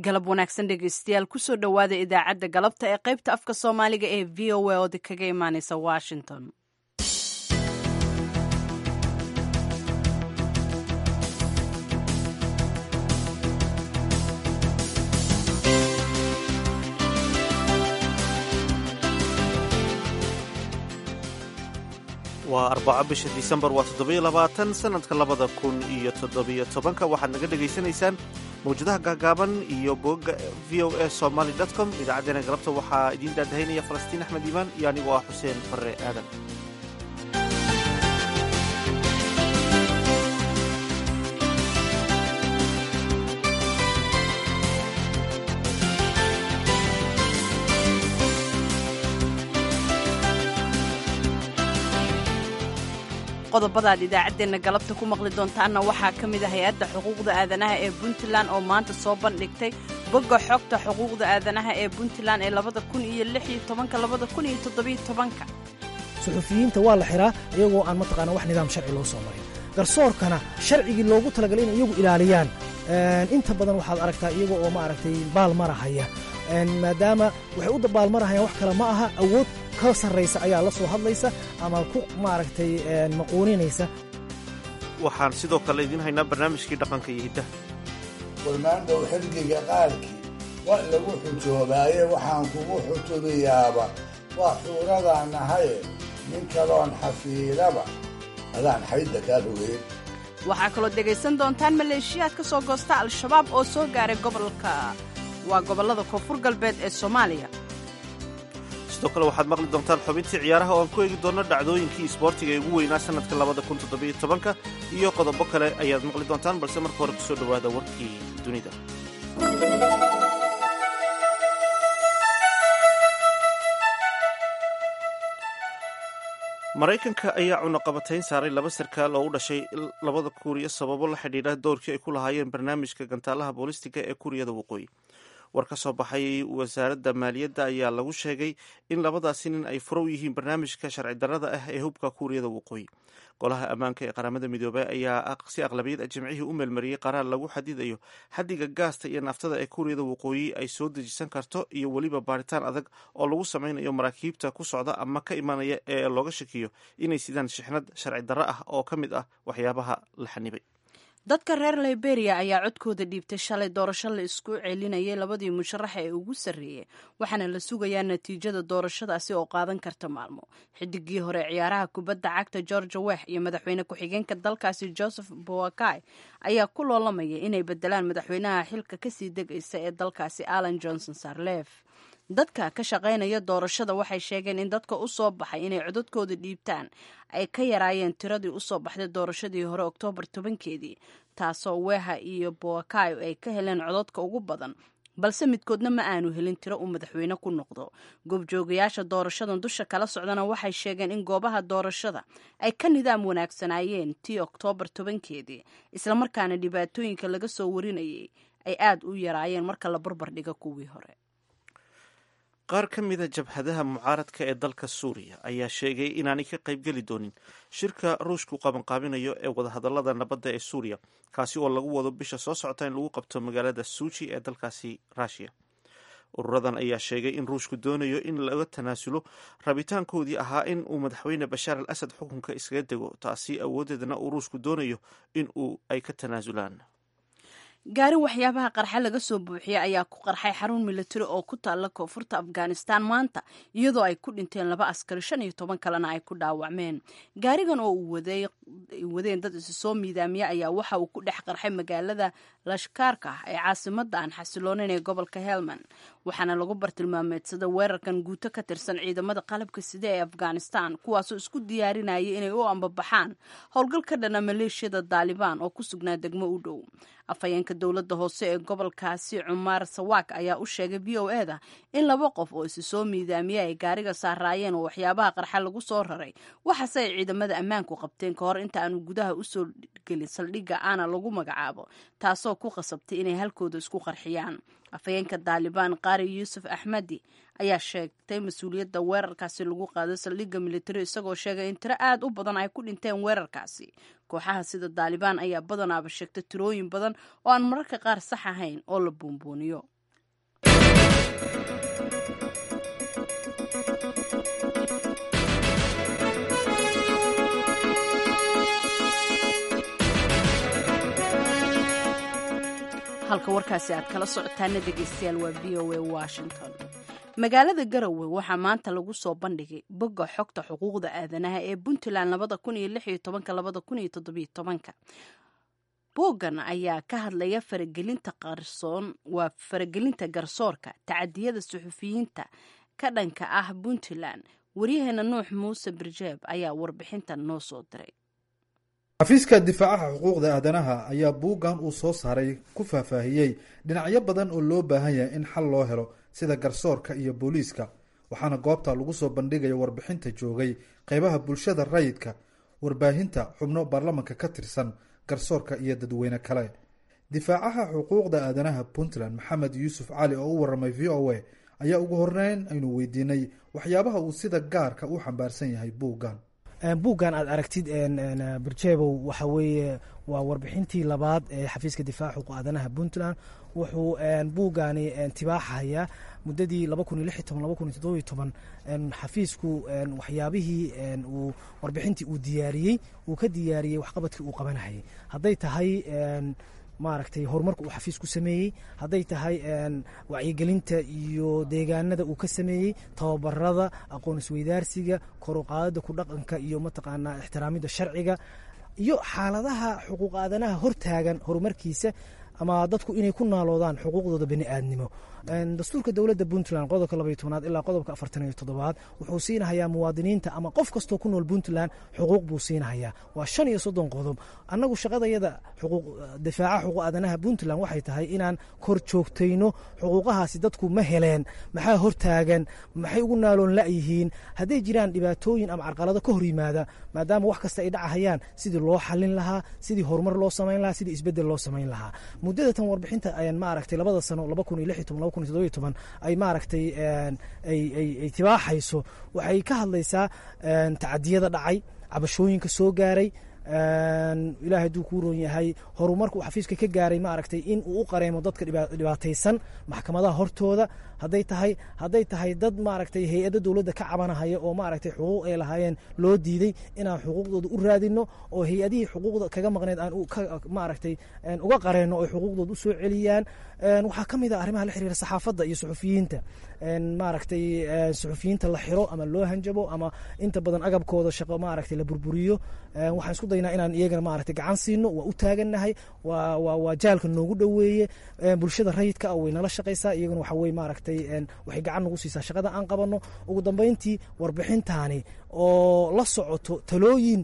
galab wanaagsan dhegeystayaal kusoo dhowaada idaacadda galabta ee qaybta afka soomaaliga ee v o a ood kaga imaaneysa washington waa arbaco bisha disembar waa toddobiyo labaatan sanadka labada kun iyo toddobiyo tobanka waxaad naga dhegaysanaysaan mawjadaha gaagaaban iyo bogga v o a somaly com idaacaddeenna galabta waxaa idiin daadahaynaya falastiin axmed iimaan iyo anigoo ah xuseen barre aadan qodobadaad idaacaddeenna galabta ku maqli doontaanna waxaa ka mid ah hay-adda xuquuqda aadanaha ee puntland oo maanta soo bandhigtay bogga xogta xuquuqda aadanaha ee puntland ee labada kun iyo lix iyo tobanka labada kun iyo toddobiyo tobanka suxufiyiinta waa la xiraa iyagoo aan mataqaana wax nidaam sharci loo soo marin garsoorkana sharcigii loogu talagalay inay iyagu ilaaliyaan inta badan waxaad aragtaa iyaga oo maaragtay baalmarahaya maadaama waxay u baalmarahayaan wax kale ma aha awood ka sarraysa ayaa la soo hadlaysa ama ku maaragtay maquuninaysa waxaan sidoo kale idiin haynaa barnaamijkii dhaqanka iyo hiddaha warmaandhow xilgiga qaarkii waa lagu xujoobaaye waxaan kugu xutubiyaaba waa xuuradaan nahaye nin kaloon xafiidaba adaan xaydda kaa rogeyn waxaa kaloo dhegaysan doontaan maleeshiyaad ka soo goosta al-shabaab oo soo gaaray gobolka waa gobollada koonfur galbeed ee soomaaliya sidoo kale waxaad maqli doontaan xubintii ciyaaraha oo aan ku eegi doonno dhacdooyinkii isboortiga ee ugu weynaa sannadka labada kun toddobiyo tobanka iyo qodobo kale ayaad maqli doontaan balse marka hore kusoo dhowaada warkii dunida maraykanka ayaa cunaqabatayn saaray laba sarkaal oo u dhashay labada kuuriya sababo la xidhiidha doorkii ay ku lahaayeen barnaamijka gantaalaha boolistiga ee kuuriyada waqooyi war ka soo baxay wasaaradda maaliyadda ayaa lagu sheegay in labadaasi nin ay furo u yihiin barnaamijka sharci darrada ah ee hubka kuuriyada waqooyi golaha ammaanka ee qaramada midoobay ayaa si aqlabiyad jimcihii u meelmariyey qaraar lagu xadidayo xaddiga gaasta iyo naftada ee kuuriyada waqooyi ay soo dejisan karto iyo weliba baaritaan adag oo lagu sameynayo maraakiibta ku socda ama ka imanaya ee looga shakiyo inay sidaan shixnad sharci darro ah oo ka mid ah waxyaabaha la xanibay dadka reer liberia ayaa codkooda dhiibtay shalay doorasho la isku celinayay labadii musharaxa ee ugu sarreeyey waxaana la sugayaa natiijada doorashadaasi oo qaadan karta maalmo xidigii hore ciyaaraha kubadda cagta georgia wex iyo madaxweyne ku-xigeenka dalkaasi joseph boakai ayaa ku loolamaya inay bedelaan madaxweynaha xilka kasii degaysa ee dalkaasi allan johnson sarlef dadka ka shaqaynaya doorashada waxay sheegeen in dadka u soo baxay inay codadkooda dhiibtaan ay ka yaraayeen tiradii usoo baxday doorashadii hore oktoobar tobankeedii taasoo weha iyo boakayo ay ka heleen codadka ugu badan balse midkoodna ma aanu helin tiro uu madaxweyne ku noqdo goobjoogayaasha doorashadan dusha kala socdana waxay sheegeen in goobaha doorashada ay ka nidaam wanaagsanaayeen tii oktoobar tobankeedii islamarkaana dhibaatooyinka laga soo warinayay ay aada u yaraayeen marka la barbar dhiga kuwii hore qaar ka mida jabhadaha mucaaradka ee dalka suuriya ayaa sheegay inaanay ka qaybgeli doonin shirka ruushku qabanqaabinayo ee wadahadallada nabadda ee suuriya kaasi oo lagu wado bisha soo socota in lagu qabto magaalada suuji ee dalkaasi ruushiya ururadan ayaa sheegay in ruushku doonayo in laga tanaasulo rabitaankoodii ahaa in uu madaxweyne bashaar al asad xukunka iskaga dego taasi awoodeedna uu ruushku doonayo in uu ay ka tanaasulaan gaari waxyaabaha qarxa laga soo buuxiyey ayaa ku qarxay xarun milatari oo ku taalla koonfurta afghanistan maanta iyadoo ay ku dhinteen laba askari shan iyo toban kalena ay ku dhaawacmeen gaarigan oo uu wadeen dad isu soo miidaamiya ayaa waxa uu ku dhex qarxay magaalada lashkaarka ah ee caasimada aan xasiloonayn ee gobolka helmand waxaana lagu bartilmaameedsada weerarkan guuto ka tirsan ciidamada qalabka side ee afghanistan kuwaasoo isku diyaarinayay inay u ambabaxaan howlgal ka dhana maleeshiyada daalibaan oo ku sugnaa degmo u dhow afhayeenka dowladda hoose ee gobolkaasi cumaar sawaak ayaa u sheegay v o e da in laba qof oo isi soo miidaamiya ay gaariga saaraayeen oo waxyaabaha qarxa lagu soo raray waxaase ay ciidamada ammaanku qabteen ka hor inta aanu gudaha usoo gelin saldhigga aana lagu magacaabo taasoo ku qasabtay inay halkooda isku qarxiyaan afhayeenka daalibaan qaari yuusuf axmadi ayaa sheegtay mas-uuliyadda weerarkaasi lagu qaaday saldhigga militari isagoo sheegay in tiro aad u badan ay ku dhinteen weerarkaasi kooxaha sida daalibaan ayaa badanaaba sheegtay tirooyin badan oo aan mararka qaar sax ahayn oo la buunbuuniyo halka warkaasi aad kala socotaana dhegeystayaal waa v o a washington magaalada garowe waxaa maanta lagu soo bandhigay bogga xogta xuquuqda aadanaha ee puntland labada kun iyo lix iyo tobanka labada kun iyo toddobiyo tobanka booggan ayaa ka hadlaya faragelinta qarsoon waa faragelinta garsoorka tacadiyada suxufiyiinta ka dhanka ah puntland waryaheena nuux muuse birjeeb ayaa warbixintan noo soo diray xafiiska difaacaha xuquuqda aadanaha ayaa buuggan uu soo saaray ku faahfaahiyey dhinacyo badan oo loo baahan yahay in xal loo helo sida garsoorka iyo booliiska waxaana goobta lagu soo bandhigaya warbixinta joogay qeybaha bulshada rayidka warbaahinta xubno baarlamanka ka tirsan garsoorka iyo dadweyne kale difaacaha xuquuqda aadanaha puntland maxamed yuusuf cali oo u waramay v o a ayaa ugu horeyn aynu weydiinay waxyaabaha uu sida gaarka u xambaarsan yahay buuggan buuggan aad aragtid birjebow waxa weeye waa warbixintii labaad ee xafiiska difaaca xuquuq aadanaha puntland wuxuu buuggani tibaaxaya muddadii xafiisku waxyaabihii uu warbixintii uu diyaariyey uu ka diyaariyey waxqabadkii uu qabanayay hadday tahay maaragtay horumarka uu xafiis ku sameeyey hadday tahay wacyigelinta iyo deegaanada uu ka sameeyey tababarada aqoon isweydaarsiga koruqaadada ku dhaqanka iyo mataqaanaa ixtiraamida sharciga iyo xaaladaha xuquuq aadanaha hortaagan horumarkiisa ama dadku inay ku naaloodaan xuquuqdooda bani aadnimo dastuurka dowladda puntland qodobka labaiy tobnaad ilaa qodobka afartan iyo toddobaad wuxuu siinahayaa muwaadiniinta ama qof kastoo ku nool puntland xuquuq buu siinahayaa waa shan iyo soddon qodob annagu shaqadayada difaaca xuquuq aadanaha puntland waxay tahay inaan kor joogtayno xuquuqahaasi dadku ma heleen maxaa hortaagan maxay ugu naaloon la'yihiin hadday jiraan dhibaatooyin ama carqalado ka hor yimaada maadaama wax kasta ay dhacahayaan sidii loo xalin lahaa sidii horumar loo samayn lahaa sidii isbedel loo samayn lahaa muddada tan warbixinta ayaan maaragtay labada sano laba kun iyo lix iyo toban laba kun iyo toddoba iyo toban ay maaragtay ay tibaaxayso waxay ka hadlaysaa tacadiyada dhacay cabashooyinka soo gaaray ilaahay hadduu kuu roon yahay horumarka uu xafiiska ka gaaray maaragtay in uu u qareemo dadka dhibaataysan maxkamadaha hortooda hadday tahay hadday tahay dad maaragtay hay-adda dowladda ka cabanahaya oo maaragtay xuquuq ay lahaayeen loo diiday inaan xuquuqdooda u raadino oo hay-adihii xuquuqda kaga maqneed aan maaragtay uga qareenno oo xuquuqdooda u soo celiyaan waxaa ka mid a arrimaha la xiriira saxaafadda iyo suxufiyiinta maaragtay suxufiyiinta la xiro ama loo hanjabo ama inta badan agabkooda shaqo maaragtay la burburiyo waxaan isku daynaa inaan iyagana maaragtay gacan siino waa u taagannahay waa waa waa jaalka noogu dhoweeye bulshada rayidka ah way nala shaqaysaa iyagana waxa weye maaragtay waxay gacan nagu siisaa shaqada aan qabanno ugu dambeyntii warbixintaani oo la socoto talooyin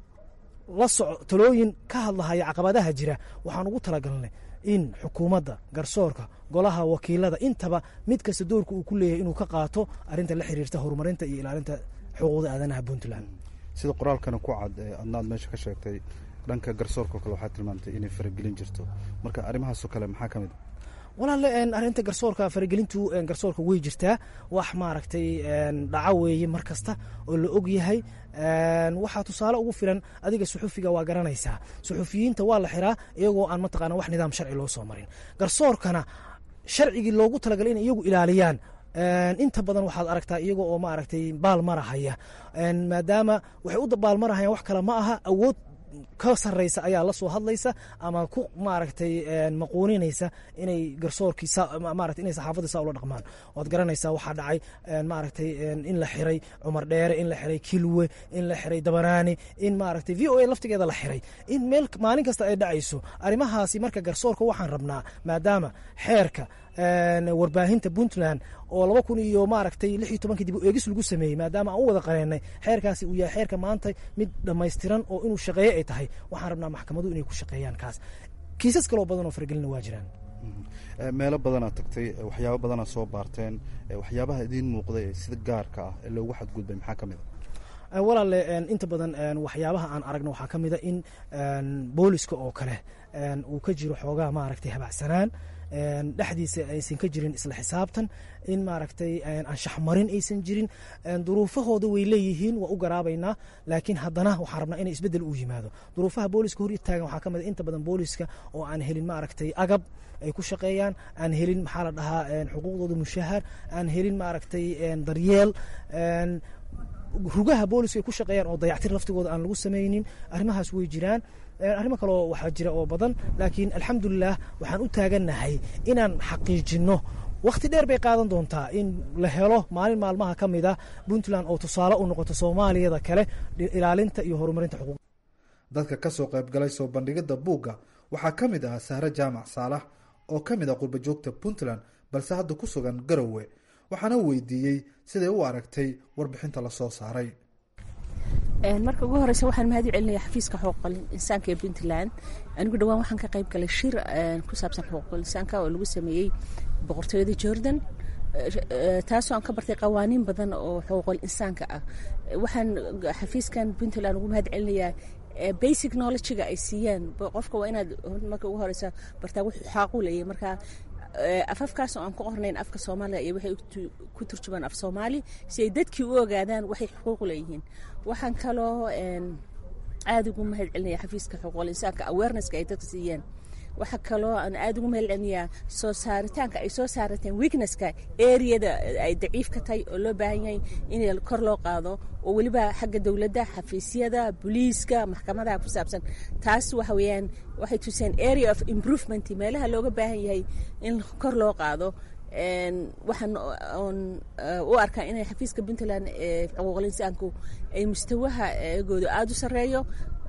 la soco talooyin ka hadlahaya caqabadaha jira waxaan ugu talagalnay in xukuumadda garsoorka golaha wakiilada intaba mid kasta doorka uu ku leeyahay inuu ka qaato arrinta la xiriirta horumarinta iyo ilaalinta xuquuqda aadanaha puntland sida qoraalkana ku cad adnaad meesha ka sheegtay dhanka garsoorka o kale waxaa tilmaamtay inay faragelin jirto marka arrimahaasoo kale maxaa ka mid walaale arrinta garsoorka faragelintu garsoorka way jirtaa wax maaragtay dhaco weeye mar kasta oo la og yahay waxaa tusaale ugu filan adiga suxufiga waa garanaysaa suxufiyiinta waa la xiraa iyagoo aan mataqaana wax nidaam sharci loo soo marin garsoorkana sharcigii loogu talagalay inay iyagu ilaaliyaan inta badan waxaad aragtaa iyaga oo maaragtay baal marahaya maadaama waxay u baalmarahayaan wax kale ma aha awood ka sarraysa ayaa la soo hadlaysa ama ku maaragtay maquuninaysa inay garsoorkii maarata inay saxaafadda saa ula dhaqmaan waad garanaysaa waxaa dhacay maaragtay in la xiray cumar dheere in la xiray kilwe in la xiray dabanaani in maaragtay v o a laftigeeda la xiray in meel maalin kasta ay dhacayso arrimahaasi marka garsoorka waxaan rabnaa maadaama xeerka warbaahinta puntland oo laba kun iyo maaragtay lix iyo tobankii dib u eegis lagu sameeyey maadaama aan u wada qareennay xeerkaasi uu yahay xeerka maanta mid dhammaystiran oo inuu shaqeeyo ay tahay waxaan rabnaa maxkamadu inay ku shaqeeyaan kaas kiisas kaloo badan oo faragelina waa jiraan meelo badanaad tagtay waxyaabo badanaad soo baarteen waxyaabaha idiin muuqday ee sida gaarka ah ee loogu xadgudbay maxaa ka mid walaale inta badan waxyaabaha aan aragno waxaa ka mid a in booliska oo kale uu ka jiro xoogaa maaragtay habacsanaan dhexdiisa aysan ka jirin isla xisaabtan in maaragtay anshaxmarin aysan jirin duruufahooda way leeyihiin waa u garaabaynaa laakiin haddana waxaan rabnaa inay isbeddel u yimaado duruufaha booliska hor taagan waxaa ka mid a inta badan booliska oo aan helin maaragtay agab ay ku shaqeeyaan aan helin maxaa la dhahaa xuquuqdooda mushahar aan helin maaragtay daryeel rugaha booliska ay ku shaqeeyaan oo dayactir laftigooda aan lagu samaynin arrimahaas way jiraan arrimo kaleo waxaa jira oo badan laakiin alxamdulilah waxaan u taagannahay inaan xaqiijinno wakhti dheer bay qaadan doontaa in la helo maalin maalmaha ka mid a puntland oo tusaale u noqoto soomaaliyada kale ilaalinta iyo horumarinta xuquuq dadka ka soo qaybgalay soo bandhigidda buugga waxaa ka mid ahaa sahre jaamac saalax oo ka mid ah qurba joogta puntland balse hadda ku sugan garowe waxaana weydiiyey siday u aragtay warbixinta lasoo saaray marka ugu horeysa waxaan mahad u celinaya xafiiska xuquuqul insaanka ee puntland anigu dhowaan waxaan ka qayb galay shir ku saabsan xuquuqul insaanka oo lagu sameeyey boqortooyada jordan taasoo aan ka bartay qawaaniin badan oo xuquuqul insaanka ah waxaan xafiiskan puntland ugu mahad celinayaa basic knowledgega ay siiyaan qofka waa inaad marka ugu horeysa bartaa wuxuu xaaqu leeyahay marka afafkaas oo aan ku qornayn afka soomaaliga iyo waxay ku turjumaan af soomaali si ay dadkii u ogaadaan waxay xuquuq leeyihiin waxaan kaloo aada ugu mahad celinaya xafiiska xuquuqul insaanka awarenesska ay dadka siiyeen waxaa kaloo aan aada ugu mahad celinayaa soo saaritaanka ay soo saarateen weaknesska areada ay daciif ka tahay oo loo baahan yahay in kor loo qaado oo weliba xagga dowladda xafiisyada booliiska maxkamadaha ku saabsan taas waxa weeyaan waxay tuseen area of improvement meelaha looga baahan yahay in kor loo qaado waxaan oon u arkaa inay xafiiska puntland xuquuqul insaanku ay mustawaha gooda aada u sarreeyo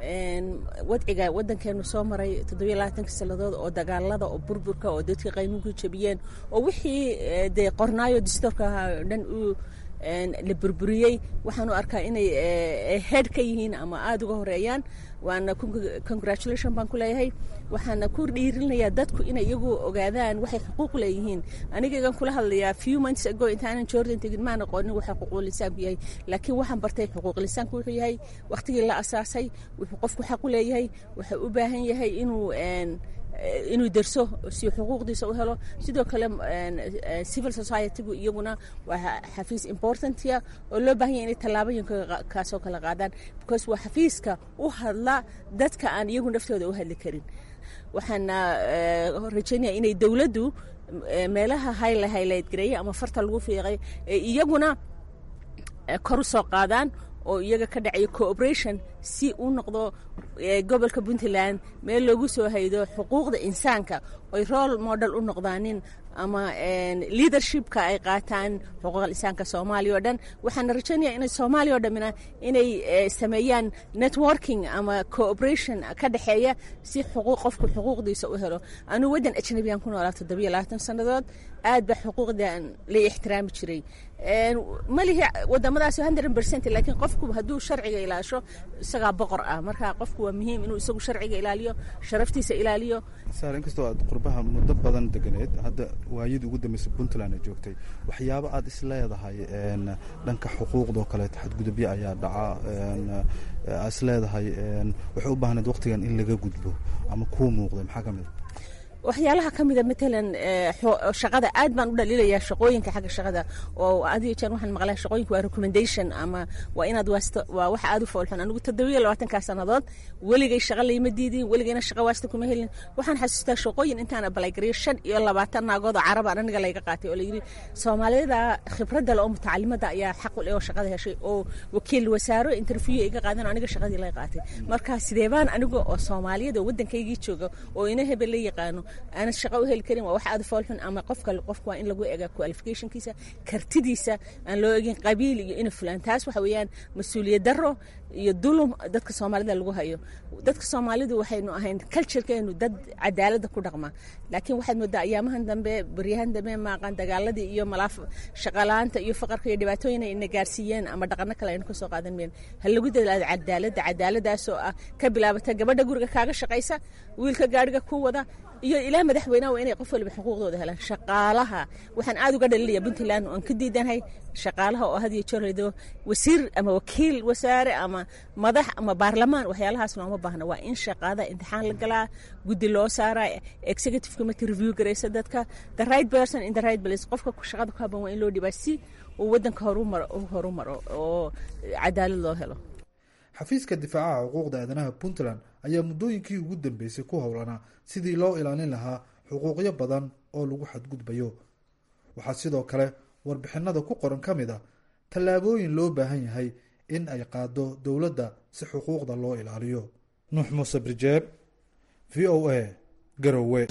wadciga wadankeenu soo maray toddobiyo labaatanka sannadood oo dagaalada oo burburka oo dadka qaynuunku jabiyeen oo wixii dee qornaayo distoorka o dhan u la burburiyey waxaan u arkaa inay head ka yihiin ama aada uga horeeyaan waana congratulation baan ku leeyahay waxaana ku dhiirinayaa dadku inay iyagu ogaadaan waxay xuquuq leeyihiin anigagan kula hadlayaa few months ago intaanan jordan tegin maan aqoonin waxa xuquuq lisaanku yahay laakiin waxaan bartay xuquuq lisaanku wuxuu yahay waqtigii la asaasay wuxuu qofku xaq u leeyahay wuxuu u baahan yahay inuu inuu derso si xuquuqdiisa u helo sidoo kale civil societygu iyaguna waa xafiis importantia oo loo baahan yahay inay tallaabooyinka kaasoo kala qaadaan because waa xafiiska u hadla dadka aan iyagu naftooda u hadli karin waxaana rajaynaya inay dowladdu meelaha hayla haylayd gareeyay ama farta lagu fiiqay ee iyaguna kor u soo qaadaan oo iyaga ka dhacayo cooperation si uu noqdo gobolka puntland meel loogu soo haydo xuquuqda insaanka oy role model u noqdaanin ama leadershipka ay qaataan xuquuqda insaanka soomaaliya oo dhan waxaana rajaynaya inay soomaaliya oo dhammina inay sameeyaan networking ama cooperation ka dhexeeya si xuquuq qofku xuquuqdiisa u helo anuu waddan ajnabiyaan ku noolaa toddobiyo labaatan sannadood aad ba xuquuqdan la ixtiraami jiray malihi wadamadaas hundred percent laakiin qofku hadduu sharciga ilaasho isagaa boqor ah marka qofku waa muhiim inuu isagu sharciga ilaaliyo sharaftiisa ilaaliyo saar inkastoo aad qurbaha muddo badan deganeed hadda waayadii ugu dambeysay puntland ay joogtay waxyaabo aad is leedahay dhanka xuquuqdoo kaleeto xadgudubyo ayaa dhaca is leedahay waxay u baahneed waqtigan in laga gudbo ama kuu muuqday maxaa ka mid waxyaalaha ka mida matalan shaqada aad baan u dhaliilayaa shaqooyinka xagga shaqada oo adiyo jeer waxaan maqlaa shaqooyinka waa recommendation ama waa inaad waasto waa wax aad u foolxun anigu toddobiyo labaatankaa sannadood weligay shaqa layma diidin weligayna shaqa waasta kuma helin waxaan xasuustaa shaqooyin intaan abalagariyo shan iyo labaatan naagood oo carab aan aniga layga qaatay oo layidhi soomaalida khibradda le oo mutacalimada ayaa xaq u leh oo shaqada heshay oo wakiil wasaaro interview iga qaadan oo aniga shaqadii laga qaatay marka sidee baan aniga oo soomaaliyada oo waddankaygii jooga oo ina hebel la yaqaano aanad shaqo u heli karin waa wax aad foolxun ama qofka qofka waa in lagu eega qualificationkiisa kartidiisa aan loo egin qabiil iyo ina fulaan taas waxa weeyaan mas-uuliyad daro iyo dulum dadka soomaalida lagu hayo dadka soomaalidu waxaynu ahayn culturekeenu dad cadaaladda ku dhaqma laakiin waxaad moodaa ayaamahan dambe baryahan dambe maaqan dagaaladii iyo malaaf shaqalaanta iyo faqarka iyo dhibaatooyin ay ina gaarsiiyeen ama dhaqano kale aynu kasoo qaadan meen ha lagu dadaado cadaaladda cadaaladaasoo ah ka bilaabata gabadha guriga kaaga shaqaysa wiilka gaadhiga ku wada iyo ilaa madaxweynaha waa inay qof waliba xuquuqdooda helaan shaqaalaha waxaan aad uga dhalinaya puntland oan ka diidanahay shaqaalaha oo had iyo jeer lido wasiir ama wakiil wasaare ama madax ama baarlamaan waxyaalahaas looma baahna waa in shaqaada imtixaan la galaa guddi loo saaraa executive committee review garaysa dadka the right person in the right place qofka shaqada ku haban waa in loo dhibaa si uu wadanka horumaro horumaro oo cadaalad loo helo xafiiska difaacaha xuquuqda aadanaha puntland ayaa muddooyinkii ugu dambeysay ku howlanaa sidii loo ilaalin lahaa xuquuqyo badan oo lagu xadgudbayo waxaa sidoo kale warbixinada ku qoran ka mid ah tallaabooyin loo baahan yahay in ay qaado dowladda si xuquuqda loo ilaaliyo nuux muuse birjeeb v o a garowe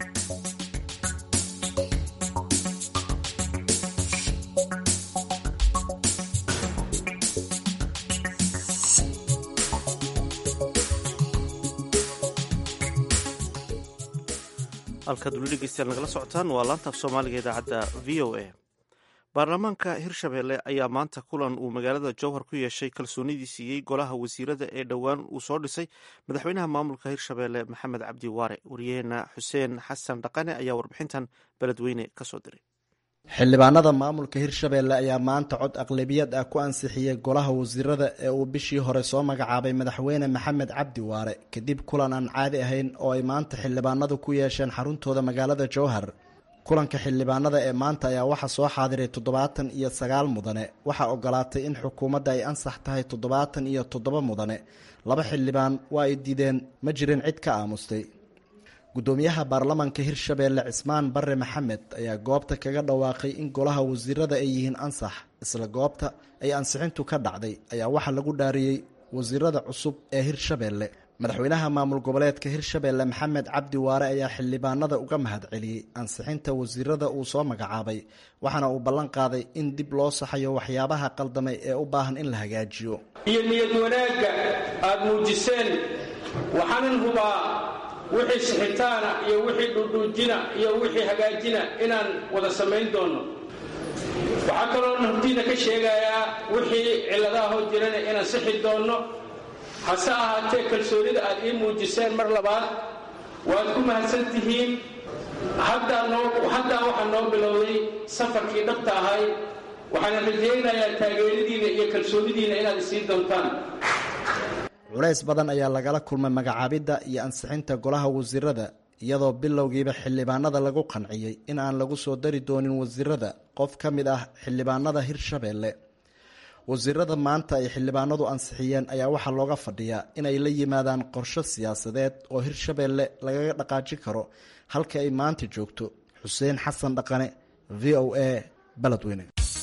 halkaad weli dhegeystayaal nagala socotaan waa laanta af soomaaliga idaacadda v o a baarlamaanka hirshabelle ayaa maanta kulan uu magaalada jowhar ku yeeshay kalsoonidii siiyey golaha wasiirada ee dhowaan uu soo dhisay madaxweynaha maamulka hirshabelle maxamed cabdi waare wariyaheena xuseen xasan dhaqane ayaa warbixintan beledweyne kasoo diray xildhibaanada maamulka hirshabelle ayaa maanta cod aqlabiyad ah ku ansixiyey golaha wasiirada ee uu bishii hore soo magacaabay madaxweyne maxamed cabdi waare kadib kulan aan caadi ahayn oo ay maanta xildhibaanadu ku yeesheen xaruntooda magaalada jowhar kulanka xildhibaanada ee maanta ayaa waxaa soo xaadiray toddobaatan iyo sagaal mudane waxaa ogolaatay in xukuumadda ay ansax tahay toddobaatan iyo toddoba mudane laba xildhibaan waa ay diideen ma jirin cid ka aamustay gudoomiyaha baarlamanka hirshabeelle cismaan bare maxamed ayaa goobta kaga dhawaaqay in golaha wasiirada ay yihiin ansax isla goobta ay ansixintu ka dhacday ayaa waxaa lagu dhaariyey wasiirada cusub ee hirshabeelle madaxweynaha maamul goboleedka hirshabeelle maxamed cabdi waare ayaa xildhibaanada uga mahad celiyey ansixinta wasiirada uu soo magacaabay waxaana uu ballan qaaday in dib loo saxayo waxyaabaha qaldamay ee u baahan in la hagaajiyo iyo niyad wanaagga aad muujiseen waxaanan hubaa wixii sixitaana iyo wixii dhudhuujina iyo wixii hagaajina inaan wada samayn doonno waxaa kaloo hortiina ka sheegayaa wixii cilladaha hor jirana inaan sixi doonno hase ahaatee kalsoonida aad ii muujiseen mar labaad waad ku mahadsan tihiin haddaa waxaa noo bilowday safarkii dhabta ahay waxaana rajaynayaa taageeradiinna iyo kalsoonidiinna inaad isiin doontaan culays badan ayaa lagala kulmay magacaabidda iyo ansixinta golaha wasiirada iyadoo bilowgiiba xildhibaanada lagu qanciyey in aan lagu soo dari doonin wasiirada qof ka mid ah xildhibaanada hirshabeelle wasiirada maanta ay xildhibaanadu ansixiyeen ayaa waxaa looga fadhiyaa inay la yimaadaan qorsho siyaasadeed oo hirshabeelle lagaga dhaqaajin karo halka ay maanta joogto xuseen xasan dhaqane v o a baledweyne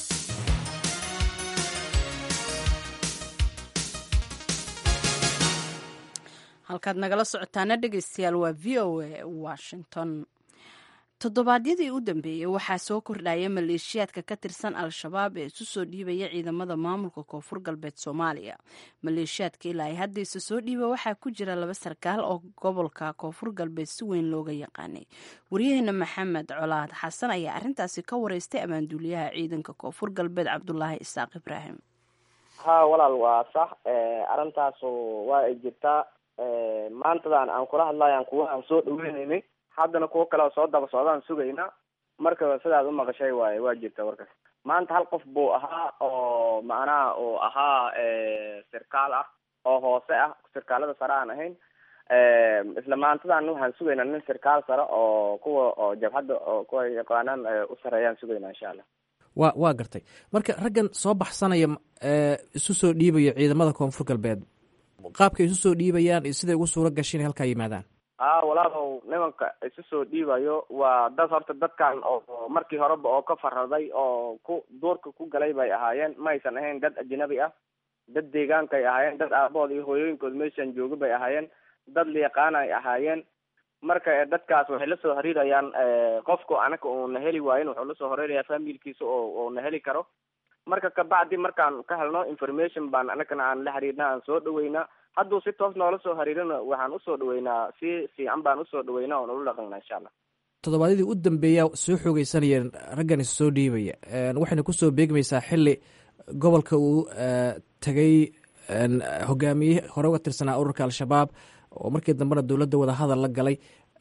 halkaad nagala socotaana dhegeystayaal waa v o a washington toddobaadyadii u dambeeyey waxaa soo kordhaya maleeshiyaadka ka tirsan al-shabaab ee isu soo dhiibaya ciidamada maamulka koonfur galbeed soomaaliya maleeshiyaadka ilaa ay hadda isa soo dhiiba waxaa ku jira laba sarkaal oo gobolka koonfur galbeed si weyn looga yaqaanay waryaheena maxamed colaad xasan ayaa arintaasi ka wareystay abaanduuliyaha ciidanka koonfur galbeed cabdulaahi isaaq ibraahim ha walaal waa sax arintaasu waa ay jirtaa maantadan aan kula hadlayan kuwa aan soo dhaweyneynay haddana kuwo kale oo soo daba socdaan sugayna marka sidaad umaqashay waaye waa jirta warkaas maanta hal qof buu ahaa oo macnaha uu ahaa sirkaal ah oo hoose ah sirkaalada sare aan ahayn isla maantadan waxaan sugaynaa nin sirkaal sare oo kuwa oo jabhadda oo kuwa yaqaanaan u sareeyaan sugaynaa insha allah wa waa gartay marka raggan soo baxsanaya isu soo dhiibaya ciidamada koonfur galbeed qaabkay isu soo dhiibayaan iyo siday ugu suura gashay inay halkaa yimaadaan a walaalow nimanka isu soo dhiibayo waa dad horta dadkan oo markii horeba oo ka faraday oo ku duurka ku galay bay ahaayeen ma aysan ahayn dad ajnabi ah dad deegaankay ahaayeen dad aabahood iyo hooyooyinkood meeshan jooga bay ahaayeen dad layaqaan ay ahaayeen marka dadkaas waxay la soo xiriirayaan qofku anaka uuna heli waayin wuxuu lasoo horeynaya familkiisa oo uuna heli karo marka kabacdi markaan ka helno information baan anagana aan la xiriirna aan soo dhaweynaa hadduu si toos noola soo xiriirina waxaan usoo dhaweynaa si fiican baan usoo dhaweynaa oon ula dhaqanaa insha allah toddobaadyadii u dambeeya soo xoogeysanayeen raggan is soo dhiibaya waxayna kusoo beegmaysaa xili gobolka uu tegay hogaamiye hore uga tirsanaa ururka al-shabaab oo markii dambena dowladda wadahadal la galay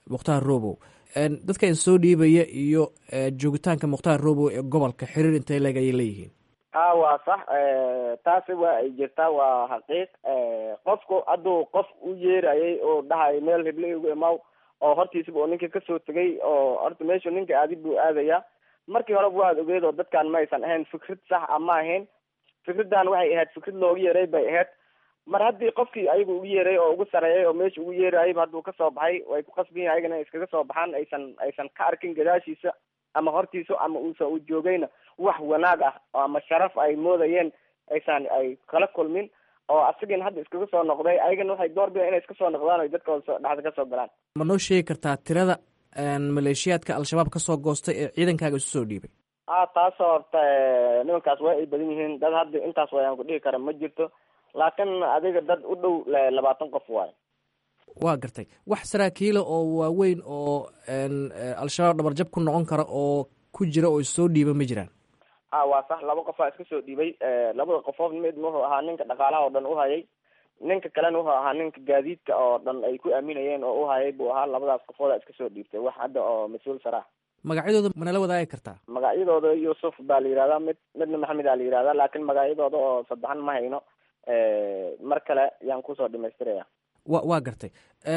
mukhtaar robow dadka in soo dhiibaya iyo joogitaanka mukhtaar robow ee gobolka xiriir intay leeg ayay leeyihiin ha waa sax taasi waa ay jirtaa waa xaqiiq qofku hadduu qof u yeerayay oo dhahay meel hible igu imaw oo hortiisaba oo ninka kasoo tegay oo horta meeshu ninka aadi buu aadaya markii horeba waad ogeed oo dadkan ma aysan ahayn fikrad sax a ma ahayn fikraddan waxay ahayd fikrad loogu yeeray bay ahayd mar haddii qofkii ayagu ugu yeeray oo ugu sareeyay oo meesha ugu yeerayayba hadduu kasoo baxay way ku qasbiyin ayagana iskaga soo baxaan aysan aysan ka arkin gadaashiisa ama hortiisa ama uusan u joogayna wax wanaag ah ama sharaf ay moodayeen aysan ay kala kulmin oo asagina hadda iskaga soo noqday ayagana waxay door bidaan inay iska soo noqdaan o dadkooda dhexda kasoo galaan ma noo sheegi kartaa tirada maleeshiyaadka al-shabaab kasoo goostay ee ciidankaaga isu soo dhiibay a taasoo horta nimankaas waa ay badan yihiin dad hadda intaas wayaan ku dhihi kara ma jirto laakiin adiga dad u dhow labaatan qof waayo waa gartay wax saraakiila oo waaweyn oo al-shabaab dhabarjab ku noqon kara oo ku jira oo issoo dhiiba ma jiraan a waa sax laba qofaa iska soo dhiibay labada qofood mid wuxuu ahaa ninka dhaqaalaha oo dhan uhayay ninka kalena wuxuu ahaa ninka gaadiidka oo dhan ay ku aaminayeen oo uhayay buu ahaa labadaas qofooda iska soo dhiibtay wax hadda oo mas-uul saraah magacyadooda manala wadaagi kartaa magacyadooda yuusuf baa la yihahdaa mid midna maxamed aa la yihahdaa laakiin magacyadooda oo saddexan ma hayno mar kale yaan kusoo dhamaystiraya wa waa gartay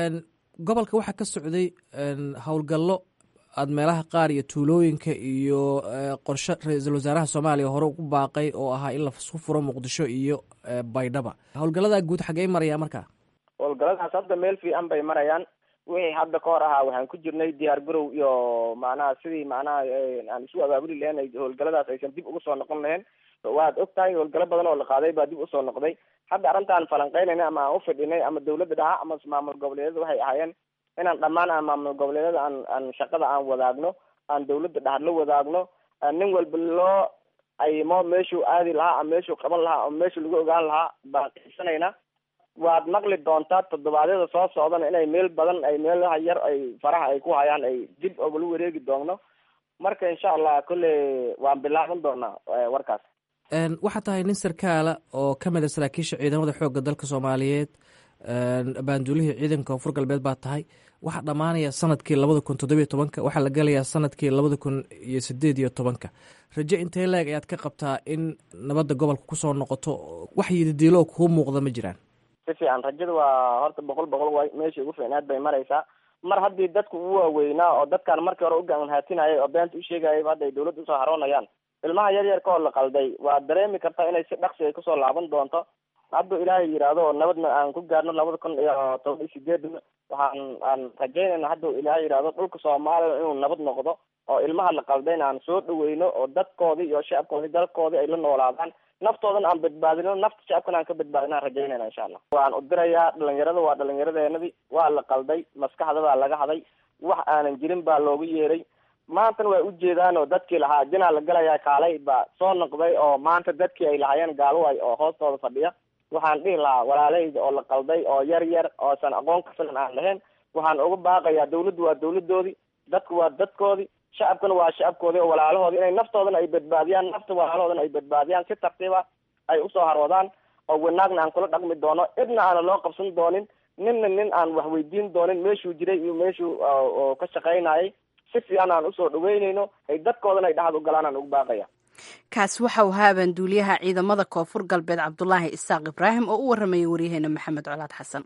gobolka waxaa ka socday howlgallo aada meelaha qaar iyo tuulooyinka iyo qorshe ra-iisul wasaaraha soomaaliya hore ugu baaqay oo ahaa in lasu furo muqdisho iyo baydhaba howlgalladaa guud xaggey maraya markaa howlgalladaas hadda meel fiican bay marayaan wixii hadda ka hor ahaa waxaan ku jirnay diyaar garow iyo macnaha sidii macnaha aan isu abaabuli lahayn howlgalladaas aysan dib ugu soo noqon lahayn waad og tahay howlgallo badan oo la qaaday baa dib usoo noqday hadda arrintaan falanqeynayna ama aan ufidhinay ama dawladda dhaha ama maamul goboleedyada waxay ahaayeen inaan dhammaan aan maamul goboleedyada aan aan shaqada aan wadaagno aan dawladda dhaha la wadaagno nin walba loo ayimo meeshuu aadi lahaa ama meeshuu qaban lahaa ama meeshuu lagu ogaan lahaa baan qiibsanayna waad maqli doontaa toddobaadyada soo socdana inay meel badan ay meelaha yar ay faraha ay ku hayaan ay dib ogala wareegi doonno marka insha allah kolley waan bilaaban doonaa warkaas waxaa tahay nin sarkaala oo ka mid a saraakiisha ciidamada xoogga dalka soomaaliyeed baanduulihii ciidanka koonfur galbeed baa tahay waxaa dhammaanaya sanadkii labada kun toddobiyo tobanka waxaa la gelayaa sanadkii labada kun iyo sideed iyo tobanka rajo intee leeg ayaad ka qabtaa in nabadda gobolka kusoo noqoto wax yidadiilo kuu muuqda ma jiraan si fiican rajada waa horta boqol boqol way meeshii ugu fiicnaad bay maraysaa mar haddii dadku u waaweynaa oo dadkaan markii hore u gaanhaatinayay oo beenta u sheegayayba hadda ay dawladda usoo haroonayaan ilmaha yar yarka oo la qalday waa dareemi kartaa inay si dhaqsi ay kusoo laaban doonto hadduu ilaahay yidhaahdo oo nabadna aan ku gaarno labada kun iyo toban iyo sideedna waxaan aan rajaynayna hadduu ilaahay yidhaahdo dhulka soomaaliya inuu nabad noqdo oo ilmaha la qaldayna aan soo dhaweyno oo dadkoodii iyo shacabkoodii dalkoodii ay la noolaadaan naftoodana aan badbaadino nafta shacabkana aan ka badbaadino aan rajaynayna insha allah waan u dirayaa dhalinyarada waa dhalinyaradeenadii waa la qalday maskaxda baa laga haday wax aanan jirin baa loogu yeeray maantana way ujeedaan oo dadkii lahaa jinaa la galayaa kaalay baa soo noqday oo maanta dadkii ay lahaayeen gaalway oo hoostooda fadhiya waxaan dhihi lahaa walaalahayda oo la qalday oo yar yar oosan aqoon ka filan aan lahayn waxaan uga baaqayaa dawladdu waa dawladoodii dadku waa dadkoodii shacabkuna waa shacabkoodii oo walaalahoodii inay naftoodana ay badbaadiyaan nafta walaalahoodana ay badbaadiyaan si tartiiba ay usoo haroodaan oo wanaagna aan kula dhaqmi doono cidna aana loo qabsan doonin ninna nin aan wax weydiin doonin meeshuu jiray iyo meeshuu ka shaqaynayay si fiican aan usoo dhaweynayno ay dadkoodana ay dhaxad u galaan aan ugu baaqaya kaasi waxa uu ahaa abaanduuliyaha ciidamada koonfur galbeed cabdulaahi isaaq ibraahim oo u waramayay waryaheena maxamed colaad xasan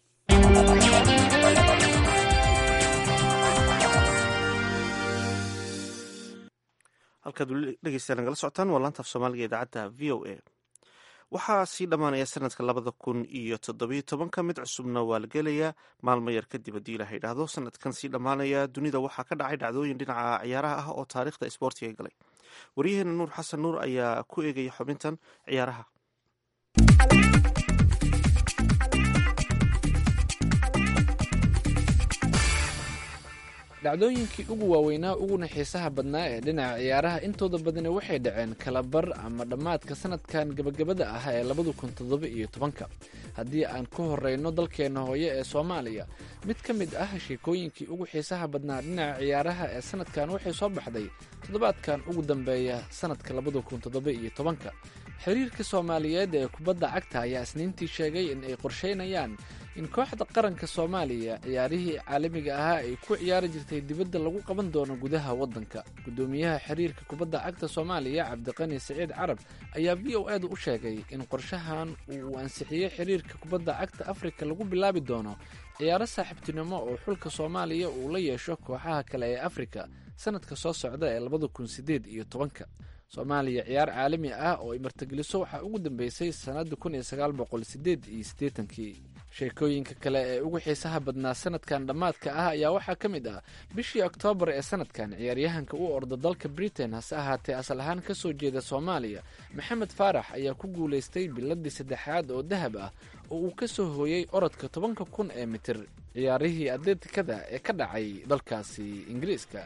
halkaad weli dhegeystayaa nagala socotaan waa laanta af soomaaliga idaacadda v o a waxaa sii dhammaanaya sanadka labada kun iyo toddobiyo tobanka mid cusubna waa la gelayaa maalmo yar kadib haddii ilaha idhaahdo sanadkan sii dhammaanaya dunida waxaa ka dhacay dhacdooyin dhinaca ciyaaraha ah oo taariikhda isboortiga galay waryaheena nuur xasan nuur ayaa ku eegaya xubintan ciyaaraha dhacdooyinkii ugu waaweynaa uguna xiisaha badnaa ee dhinaca ciyaaraha intooda badani waxay dhaceen kalabar ama dhammaadka sanadkan gebagabada ah ee labada kun toddoba iyo tobanka haddii aan ku horeyno dalkeenna hooye ee soomaaliya mid ka mid ah sheekooyinkii ugu xiisaha badnaa dhinaca ciyaaraha ee sanadkan waxay soo baxday toddobaadkan ugu dambeeya sanadka labada kun toddoba iyo tobanka xiriirka soomaaliyeed ee kubadda cagta ayaa isniintii sheegay in ay qorsheynayaan in kooxda qaranka soomaaliya ciyaarihii caalamiga ahaa ay ku ciyaari jirtay dibadda lagu qaban doono gudaha waddanka guddoomiyaha xiriirka kubadda cagta soomaaliya cabdiqani siciid carab ayaa v o edu u sheegay in qorshahan uu ansixiyey xiriirka kubadda cagta afrika lagu bilaabi doono ciyaaro saaxiibtinimo oo xulka soomaaliya uu la yeesho kooxaha kale ee afrika sanadka soo socda ee labada kun sideed iyo tobanka soomaaliya ciyaar caalami ah oo ay martigeliso waxaa ugu dambeysay sannadda kun iyo sagaal boqol sideed iyo siddeetankii sheekooyinka kale ee ugu xiisaha badnaa sanadkan dhammaadka ah ayaa waxaa ka mid ah bishii oktoobar ee sanadkan ciyaaryahanka u orda dalka britain hase ahaatee asal ahaan ka soo jeeda soomaaliya maxamed faarax ayaa ku guulaystay biladii saddexaad oo dahab ah oo uu ka soo hooyey orodka tobanka kun ee mitir ciyaarihii atleetikada ee ka dhacay dalkaasi ingiriiska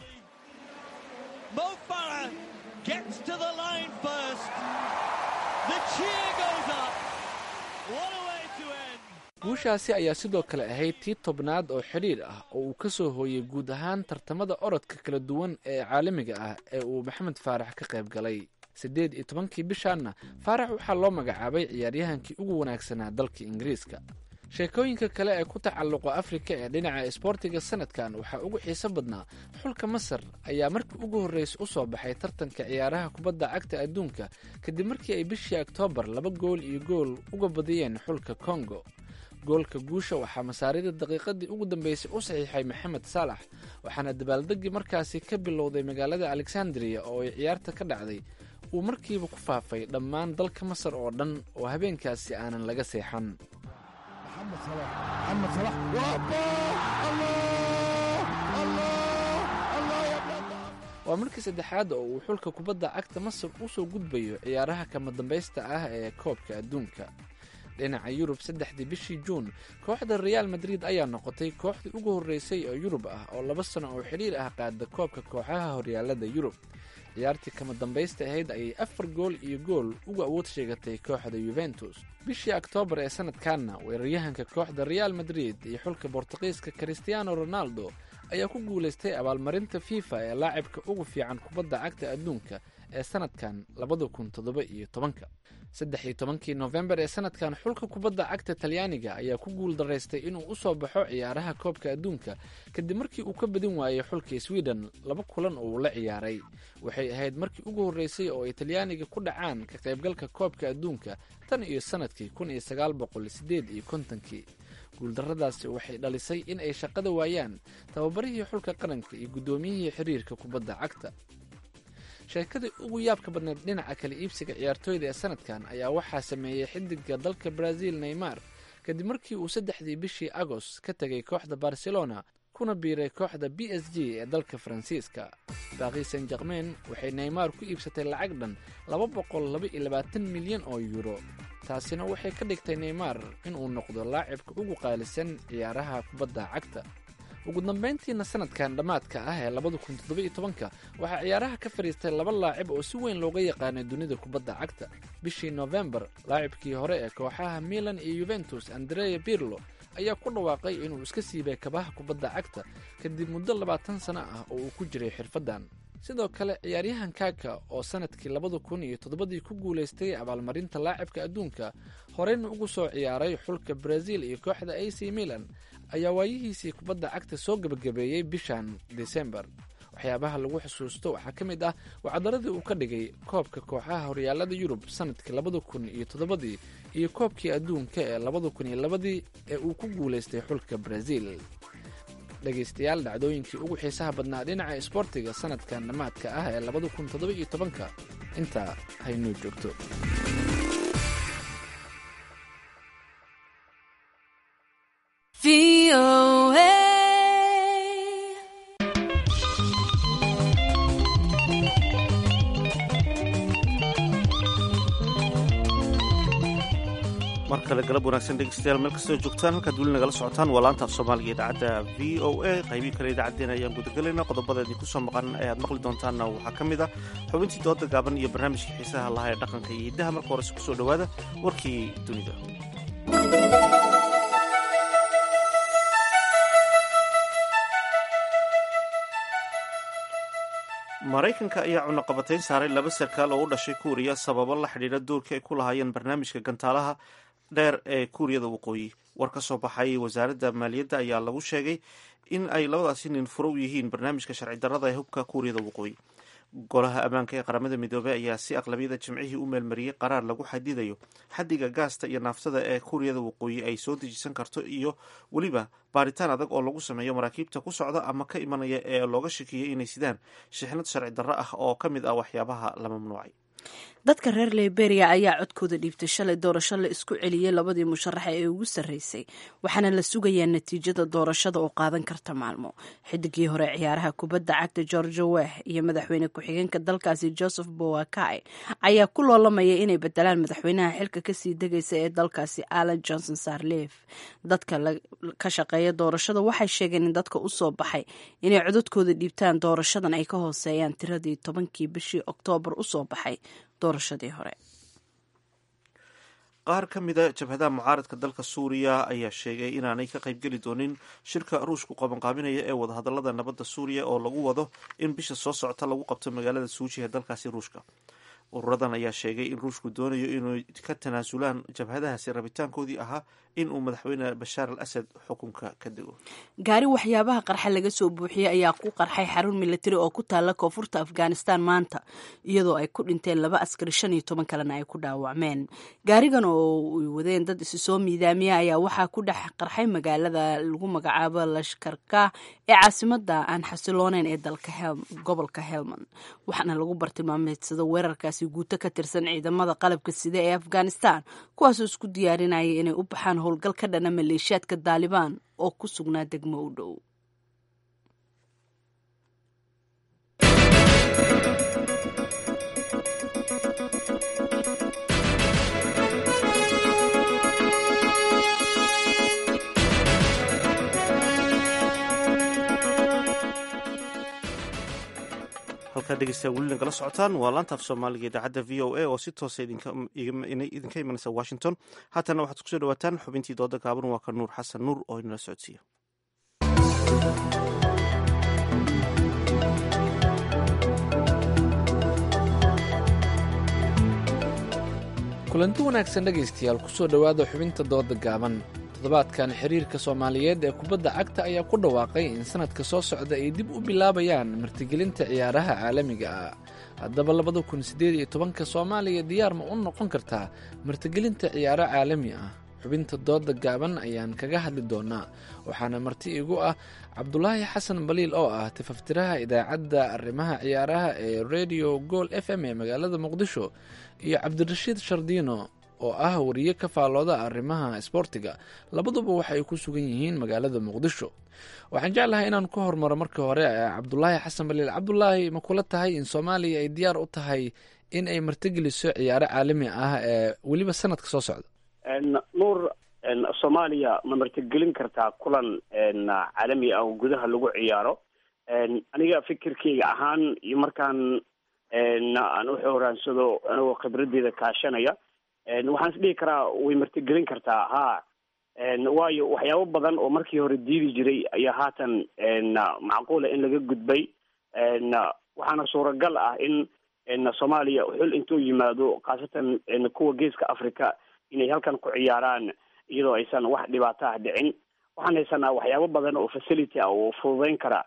guushaasi ayaa sidoo kale ahayd tii tobnaad oo xidhiir ah oo uu ka soo hooyey guud ahaan tartamada orodka kala duwan ee caalamiga ah ee uu maxamed faarax ka qayb galay siddeed iyo tobankii bishaanna faarax waxaa loo magacaabay ciyaaryahankii ugu wanaagsanaa dalka ingiriiska sheekooyinka kale ee ku tacalluqa afrika ee dhinaca isboortiga sanadkan waxaa ugu xiiso badnaa xulka masar ayaa markii ugu horreysa u soo baxay tartanka ciyaaraha kubadda cagta adduunka kadib markii ay bishii oktoobar laba gool iyo gool uga badiyeen xulka kongo goolka guusha waxaa masaarida daqiiqadii ugu dambeysay u saxiixay maxamed saalax waxaana dabaaldegii markaasi ka bilowday magaalada alexandria oo ay ciyaarta ka dhacday uu markiiba ku faafay dhammaan dalka masar oo dhan oo habeenkaasi aanan laga seexan waa markii saddexaad oo uu xulka kubadda cagta masar usoo gudbayo ciyaaraha kama dambaysta ah ee koobka adduunka dhinaca yurub saddexdii bishii juun kooxda reaal madrid ayaa noqotay kooxdii ugu horreysay oo yurub ah oo laba sano oo xidhiir ah qaada koobka kooxaha horyaalada yurub ciyaartii kama dambaysta ahayd ayay afar gool iyo gool uga awood sheegatay kooxda yuventus bishii oktoobar ee sanadkanna weeraryahanka kooxda reaal madrid iyo xulka bortuqiiska christiano ronaldo ayaa ku guulaystay abaalmarinta fifa ee laacibka ugu fiican kubadda cagta adduunka ee sanadkan labada kun toddoba iyo tobanka saddex iyo tobankii nofembar ee sanadkan xulka kubadda cagta talyaaniga ayaa ku guul daraystay inuu u soo baxo ciyaaraha koobka adduunka kadib markii uu ka badin waayey xulka sweden laba kulan oo uu la ciyaaray waxay ahayd markii ugu horreysay oo ay talyaaniga ku dhacaan ka qaybgalka koobka adduunka tan iyo sanadkii kun iyo sagaal boqol sideed iyo kontonkii guuldarradaasi waxay dhalisay in ay shaqada waayaan tababarihii xulka qaranka iyo guddoomiyihii xiriirka kubadda cagta sheekadii ugu yaabka badneed dhinaca kala iibsiga ciyaartooyda ee sanadkan ayaa waxaa sameeyey xidiga dalka brazil neymar kadib markii uu saddexdii bishii agost ka tegay kooxda barcelona kuna biiray kooxda b s g ee dalka faransiiska baaqi san jakmen waxay neymar ku iibsatay lacag dhan laba boqol laba iyo labaatan milyan oo yuuro taasina waxay ka dhigtay neymar inuu noqdo laacibka ugu qaalisan ciyaaraha kubadda cagta ugu dambayntiina sanadkan dhammaadka ah ee labada kun toddoba iyo tobanka waxaa ciyaaraha ka fadhiistay laba laacib oo si weyn looga yaqaanay dunida kubadda cagta bishii nofembar laacibkii hore ee kooxaha milan iyo yuventus andrea birlo ayaa ku dhawaaqay inuu iska siibay kabaha kubadda cagta kadib muddo labaatan sano ah oo uu ku jiray xirfaddan sidoo kale ciyaaryahan kaka oo sanadkii labada kun iyo toddobadii ku guulaystay abaalmarinta laacibka adduunka horeyna ugu soo ciyaaray xulka brazil iyo kooxda a c milan ayaa waayihiisii kubadda cagta soo gebagabeeyey bishan desembar waxyaabaha lagu xusuusto waxaa ka mid ah wacdaradii uu ka dhigay koobka kooxaha horyaalada yurub sanadkii labada kun iyo toddobadii iyo koobkii adduunka ee labada kun iyo labadii ee uu ku guulaystay xulka brazil dhegaystayaal dhacdooyinkii ugu xiisaha badnaa dhinaca isboortiga sanadkan dhammaadka ah ee labada kun toddoba iyo tobanka intaa haynoo joogto mar kale galab wanaagsan dhegeystayaal meel kastoo joogtaan halkaad weli nagala socotaan waa laanta af soomaaliga idaacadda v o a qaybii kale idaacaddeen ayaan gudagalayna qodobada idinku soo maqan ee aad maqli doontaanna waxaa ka mid ah xubintii dooda gaaban iyo barnaamijkii xiisaha lahaa ee dhaqanka iyo hiddaha marka horese kusoo dhowaada warkii dunida maraykanka ayaa cunaqabatayn saaray laba sarkaal oo u dhashay kuuriya sababo la xidhiidha doorkii ay ku lahaayeen barnaamijka gantaalaha dheer ee kuuriyada waqooyi war ka soo baxay wasaaradda maaliyadda ayaa lagu sheegay in ay labadaasi nin furo u yihiin barnaamijka sharci darrada ee hubka kuuriyada waqooyi golaha ammaanka ee qaramada midoobey ayaa si aqlabiyada jimcihii u meelmariyey qaraar lagu xadidayo xaddiga gaasta iyo naaftada ee kuuriyada waqooyi ay soo dejisan karto iyo weliba baaritaan adag oo lagu sameeyo maraakiibta ku socda ama ka imanaya ee looga shakiyey inay sidaan shixnad sharci darro ah oo ka mid ah waxyaabaha la mamnuucay dadka reer liberia ayaa codkooda dhiibtay shalay doorasho la isku celiyey labadii musharaxa ee ugu sarreysay waxaana la sugayaa natiijada doorashada oo qaadan karta maalmo xidigii hore ciyaaraha kubadda cagta georgia weh iyo madaxweyne ku-xigeenka dalkaasi joseph bowakai ayaa ku loolamaya inay bedelaan madaxweynaha xilka kasii degaysa ee dalkaasi alan johnson sarlef dadka ka shaqeeya doorashada waxay sheegeen in dadka usoo baxay inay codadkooda dhiibtaan doorashadan ay ka hooseeyaan tiradii tobankii bishii oktoobar usoo baxay doorashadii hore qaar ka mida jabhadaha mucaaradka dalka suuriya ayaa sheegay inaanay ka qaybgeli doonin shirka ruushku qabanqaabinaya ee wadahadalada nabadda suuriya oo lagu wado in bisha soo socota lagu qabto magaalada suuji ee dalkaasi ruushka ururadan ayaa sheegay in ruushku doonayo inay ka tanaasulaan jabhadahaasi rabitaankoodii ahaa in uu madaxweyne bashaar al asad xukunka ka dego gaari waxyaabaha qarxa laga soo buuxiyey ayaa ku qarxay xarun militari oo ku taalla koonfurta afghanistan maanta iyadoo ay ku dhinteen laba askari shan iyo toban kalena ay ku dhaawacmeen gaarigan oo ay wadeen dad isi soo miidaamiya ayaa waxaa ku dhex qarxay magaalada lagu magacaabo lashkarka ee caasimada aan xasilooneyn ee dalka gobolka helmand waxaana lagu bartilmaameedsada weerarkaasi guuto ka tirsan ciidamada qalabka sida ee afghanistan kuwaasoo isku diyaarinaya inay u baxaan howlgal ka dhana maleeshiyaadka daalibaan oo ku sugnaa degmo u dhow halkaa dhegeystayaa weli nagala socotaan waa laanta af soomaaliga idaacadda v o a oo si toosa idinka imanaysa washington haatana waxaad kusoo dhawaataan xubintii dooda gaaban waa ka nuur xasan nuur oo inala socodsiiya kulanti wanaagsan dhegaystayaal kusoo dhowaada xubinta dooda gaaban toddobaadkan xiriirka soomaaliyeed ee kubadda cagta ayaa ku dhawaaqay in sanadka soo socda ay dib u bilaabayaan martigelinta ciyaaraha caalamiga ah haddaba labada kun siddeed iyo tobanka soomaaliya diyaar ma u noqon kartaa martigelinta ciyaaro caalami ah xubinta dooda gaaban ayaan kaga hadli doonaa waxaana marti igu ah cabdulaahi xasan baliil oo ah tifaftiraha idaacadda arrimaha ciyaaraha ee radio gool f m ee magaalada muqdisho iyo cabdirashiid shardiino oo ah wariye ka faallooda arrimaha isboortiga labaduba waxay ku sugan yihiin magaalada muqdisho waxaan jeclahay inaan ku hormaro marka hore cabdulaahi xasan baliil cabdulaahi ma kula tahay in soomaaliya ay diyaar u tahay in ay martigeliso ciyaaro caalami ah ee weliba sanadka soo socda nuur soomaaliya ma martigelin kartaa kulan caalami ah oo gudaha lagu ciyaaro aniga fikirkeyga ahaan iyo markaan aan u xoraansado anigoo khibraddeeda kaashanaya waxaan is dhihi karaa way martigelin kartaa ha waayo waxyaabo badan oo markii hore diidi jiray ayaa haatan macquula in laga gudbay waxaana suuragal ah in soomaaliya xul intuu yimaado khaasatan kuwa geeska africa inay halkan ku ciyaaraan iyadoo aysan wax dhibaato ah dhicin waxaan haysanaa waxyaabo badan oo facility ah oo fududeyn kara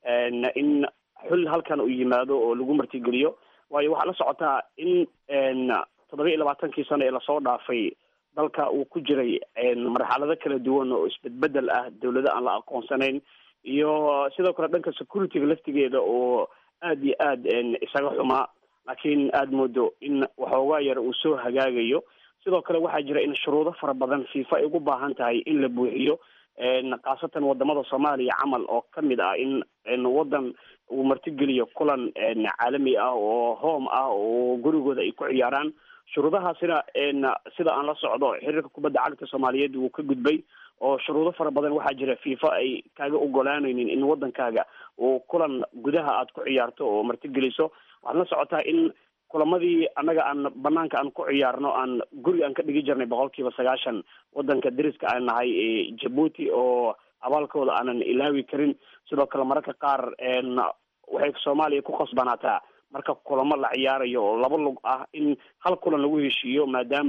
in xul halkan uu yimaado oo lagu martigeliyo waayo waxaa la socotaa in toddoba iyo labaatankii sano ee lasoo dhaafay dalka uu ku jiray marxalado kala duwan oo isbedbedel ah dawlado aan la aqoonsanayn iyo sidoo kale dhanka securityga laftigeeda oo aad iyo aad isaga xumaa laakiin aada moodo in waxoogaa yar uu soo hagaagayo sidoo kale waxaa jira in shuruudo fara badan fifa ay ugu baahan tahay in la buuxiyo khaasatan wadamada soomaaliya camal oo kamid ah in wadan uu martigeliyo kulan caalami ah oo home ah oo gurigooda ay ku ciyaaraan shuruudahaasina sida aan la socdo xiriirka kubadda cagta soomaaliyeed wuu ka gudbay oo shuruudo fara badan waxaa jira fifa ay kaaga ogolaanaynin in wadankaaga uu kulan gudaha aad ku ciyaarto oo martigeliso waxaad la socotaa in kulamadii annaga aan banaanka aan ku ciyaarno aan guri aan ka dhigi jirnay boqol kiiba sagaashan wadanka dariska aan nahay ee jabuuti oo abaalkooda aanan ilaawi karin sidoo kale mararka qaar waxay soomaaliya ku khasbanaataa marka kulamo la ciyaarayo oo laba lug ah in hal kulan lagu heshiiyo maadaama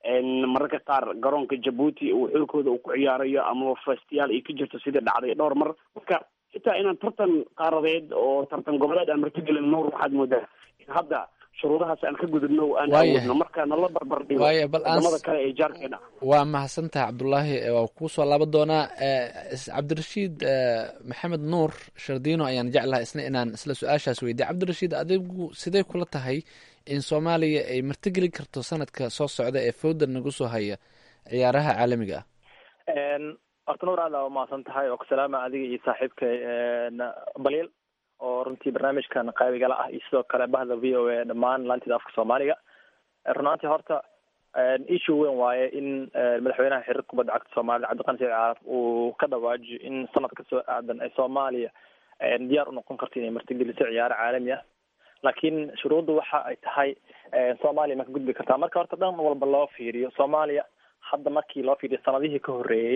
mararka qaar garoonka jabuuti uu xulkooda uu ku ciyaarayo ama festiyaal ay ka jirto sidii dhacday dhowr mar marka xitaa inaan tartan qaaradeed oo tartan goboleed aan martigelin nuur waxaad moodaa in hadda shuruudahaas aan ka gudubno aan awoodno marka nala barbar dhigo waaya bal aan wadamada kale ee jaarkeena waa mahadsantaha cabdulaahi waa kuu soo laaban doonaa cabdirashiid maxamed nuur shardiino ayaan jeclahay isna inaan isla su-aashaas weydiya cabdirashiid adigu sidee kula tahay in soomaaliya ay martigeli karto sanadka soo socda ee fowda nagu soo haya ciyaaraha caalamiga ah horta nuur aad aa umahadsan tahay oo ku salaama adiga iyo saaxiibka baliil oo runtii barnaamijkan qaybigala ah iyo sidoo kale bahda v o a dhammaan laantida afka soomaaliga runaantii horta issue weyn waaye in madaxweynaha xiriir kubadda cagta soomaalida cabdiqani saciid caaraf uu ka dhawaajiyo in sanadka soo aadan ee soomaaliya diyaar u noqon karto inay martigeliso ciyaaro caalami ah laakiin shuruudda waxa ay tahay soomaaliya ma ka gudbi kartaa marka horta dhan walba loo fiiriyo soomaaliya hadda markii loo fiiriyo sanadihii ka horreeyey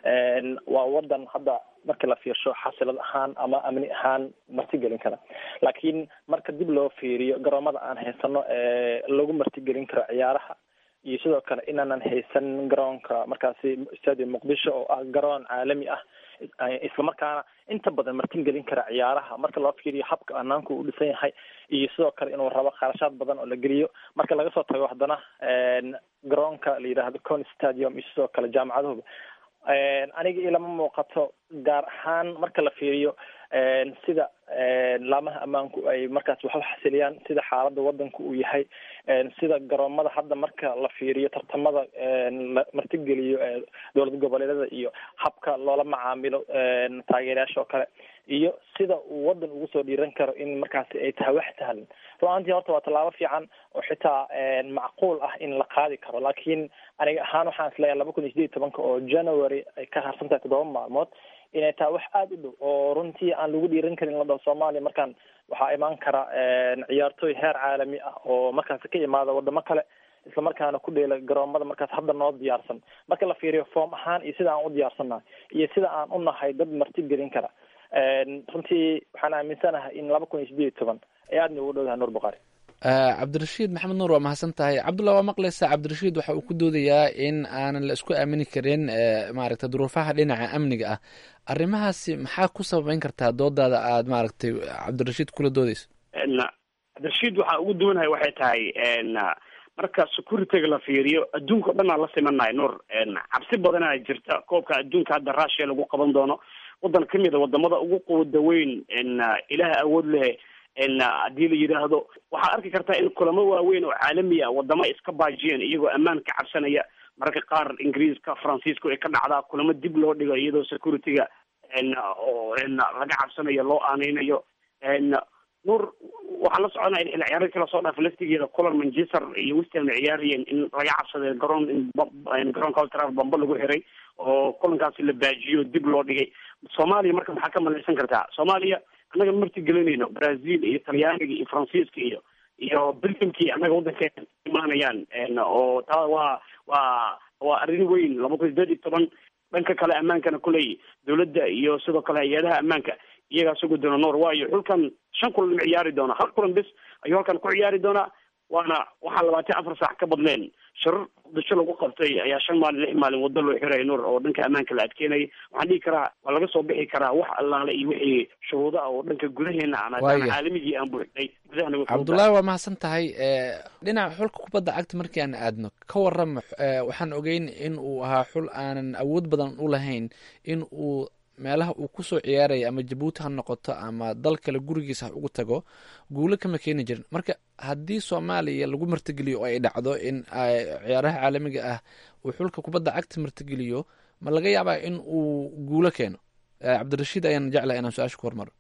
waa wadan hadda markii la fiirsho xasilad ahaan ama amni ahaan martigelin kara laakiin marka dib loo fiiriyo garoomada aan haysano ee lagu martigelin karo ciyaaraha iyo sidoo kale inaanan haysan garoonka markaasi stadium muqdisho oo ah garoon caalami ah islamarkaana inta badan martigelin kara ciyaaraha marka loo fiiriyo habka anaanku u dhisan yahay iyo sidoo kale inuu rabo kharashaad badan oo la geliyo marka laga soo tago haddana garoonka la yidhaahdo con stadium iyo sidoo kale jaamacaduhuba aniga ilama muuqato gaar ahaan marka la fiiriyo sida laamaha ammaanku ay markaas wax u xasiliyaan sida xaaladda wadanku uu yahay sida garoomada hadda marka la fiiriyo tartamada la martigeliyo dowlad goboleedyada iyo habka loola macaamilo taageerayaasha oo kale iyo sida uu wadan ugu soo dhiiran karo in markaasi ay tahay wax sahlan run-aantii horta waa tallaabo fiican oo xitaa macquul ah in la qaadi karo laakiin aniga ahaan waxaan isleeyahay laba kun iyo sideed iyo tobanka oo january ay ka harsan tahay toddoba maalmood inay tahay wax aada u dhow oo runtii aan lagu dhiiran karin la dhaho soomaaliya markaan waxaa imaan kara ciyaartooy heer caalami ah oo markaasi ka imaada wadamo kale islamarkaana ku dheela garoomada markaas hadda noo diyaarsan marka la fiiriyo foom ahaan iyo sida aan u diyaarsannahay iyo sida aan u nahay dad marti gelin kara runtii waxaan aaminsanahay in laba kun iyo sideed iyo toban ay aada noogu dhowdahay nuur bukhaari cabdirashiid maxamed nuur waa mahadsan tahay cabdullah waa maqlaysaa cabdirashiid waxa uu ku doodayaa in aanan la isku aamini karin maaragtay duruufaha dhinaca amniga ah arrimahaasi maxaa ku sababeyn kartaa doodaada aad maaragtay cabdirashiid kula doodeyso cabdirashiid waxaa ugu duwanahay waxay tahay marka securityga la fiiriyo adduunka o dhan aan la simanahay nuur cabsi badanaa jirta koobka adduunka hadda russia lagu qaban doono wadan kamid a wadamada ugu quwada weyn ilaah awood leh haddii la yidhaahdo waxaad arki kartaa in kulamo waaweyn oo caalami ah wadamo iska baajiyeen iyagoo ammaan ka cabsanaya mararka qaar ingiriiska faransiiska ay ka dhacdaa kulamo dib loo dhigo iyadoo securityga oo laga cabsanayo loo aaneynayo nuur waxaan la soconaa in ciyaaro kala soo dhaaf laftigeeda kulan manchester iyo westham ay ciyaarayeen in laga cabsaday garoon in garoonka ultra bambo lagu xiray oo kulankaasi la baajiyo dib loo dhigay soomaaliya marka maxaa ka malaysan kartaa soomaaliya annaga marti gelinayno brazil iyo talyaaniga iyo faransiiska iyo iyo belgiumkii annaga waddankeena imaanayaan oo taa waa waa waa arrin weyn laba kun sideed iyo toban dhanka kale ammaankana kuley dowladda iyo sidoo kale hay-adaha ammaanka iyagaa sugi doona noor waayo xulkan shan kulan ma ciyaari doona hal kulan bis ayuu halkan ku ciyaari doonaa waana waxaa labaatan afar saac ka badleen shirar dasho lagu qabtay ayaa shan maalin lix maalin waddo loo xiray nuur oo dhanka ammaanka la adkeynayay waxaan dhihi karaa waa laga soo bixi karaa wax allaale iyo wixii shuruuda ah oo dhanka gudaheena aan haddaan caalamigii aan buuxnay gudahana cabdullaahi waa mahadsan tahay dhinaca xulka kubadda cagta markii aan aadno ka warrama waxaan ogeyn in uu ahaa xul aanan awood badan u lahayn in uu meelaha uu kusoo ciyaaraya ama jabuuti ha noqoto ama dal kale gurigiisa ha ugu tago guulo kama keeni jirin marka haddii soomaaliya lagu martigeliyo oo ay dhacdo in ciyaaraha caalamiga ah uu xulka kubadda cagta martigeliyo ma laga yaabaa in uu guulo keeno cabdirashiid ayaan jeclahay inaan su-aasha ku hormaro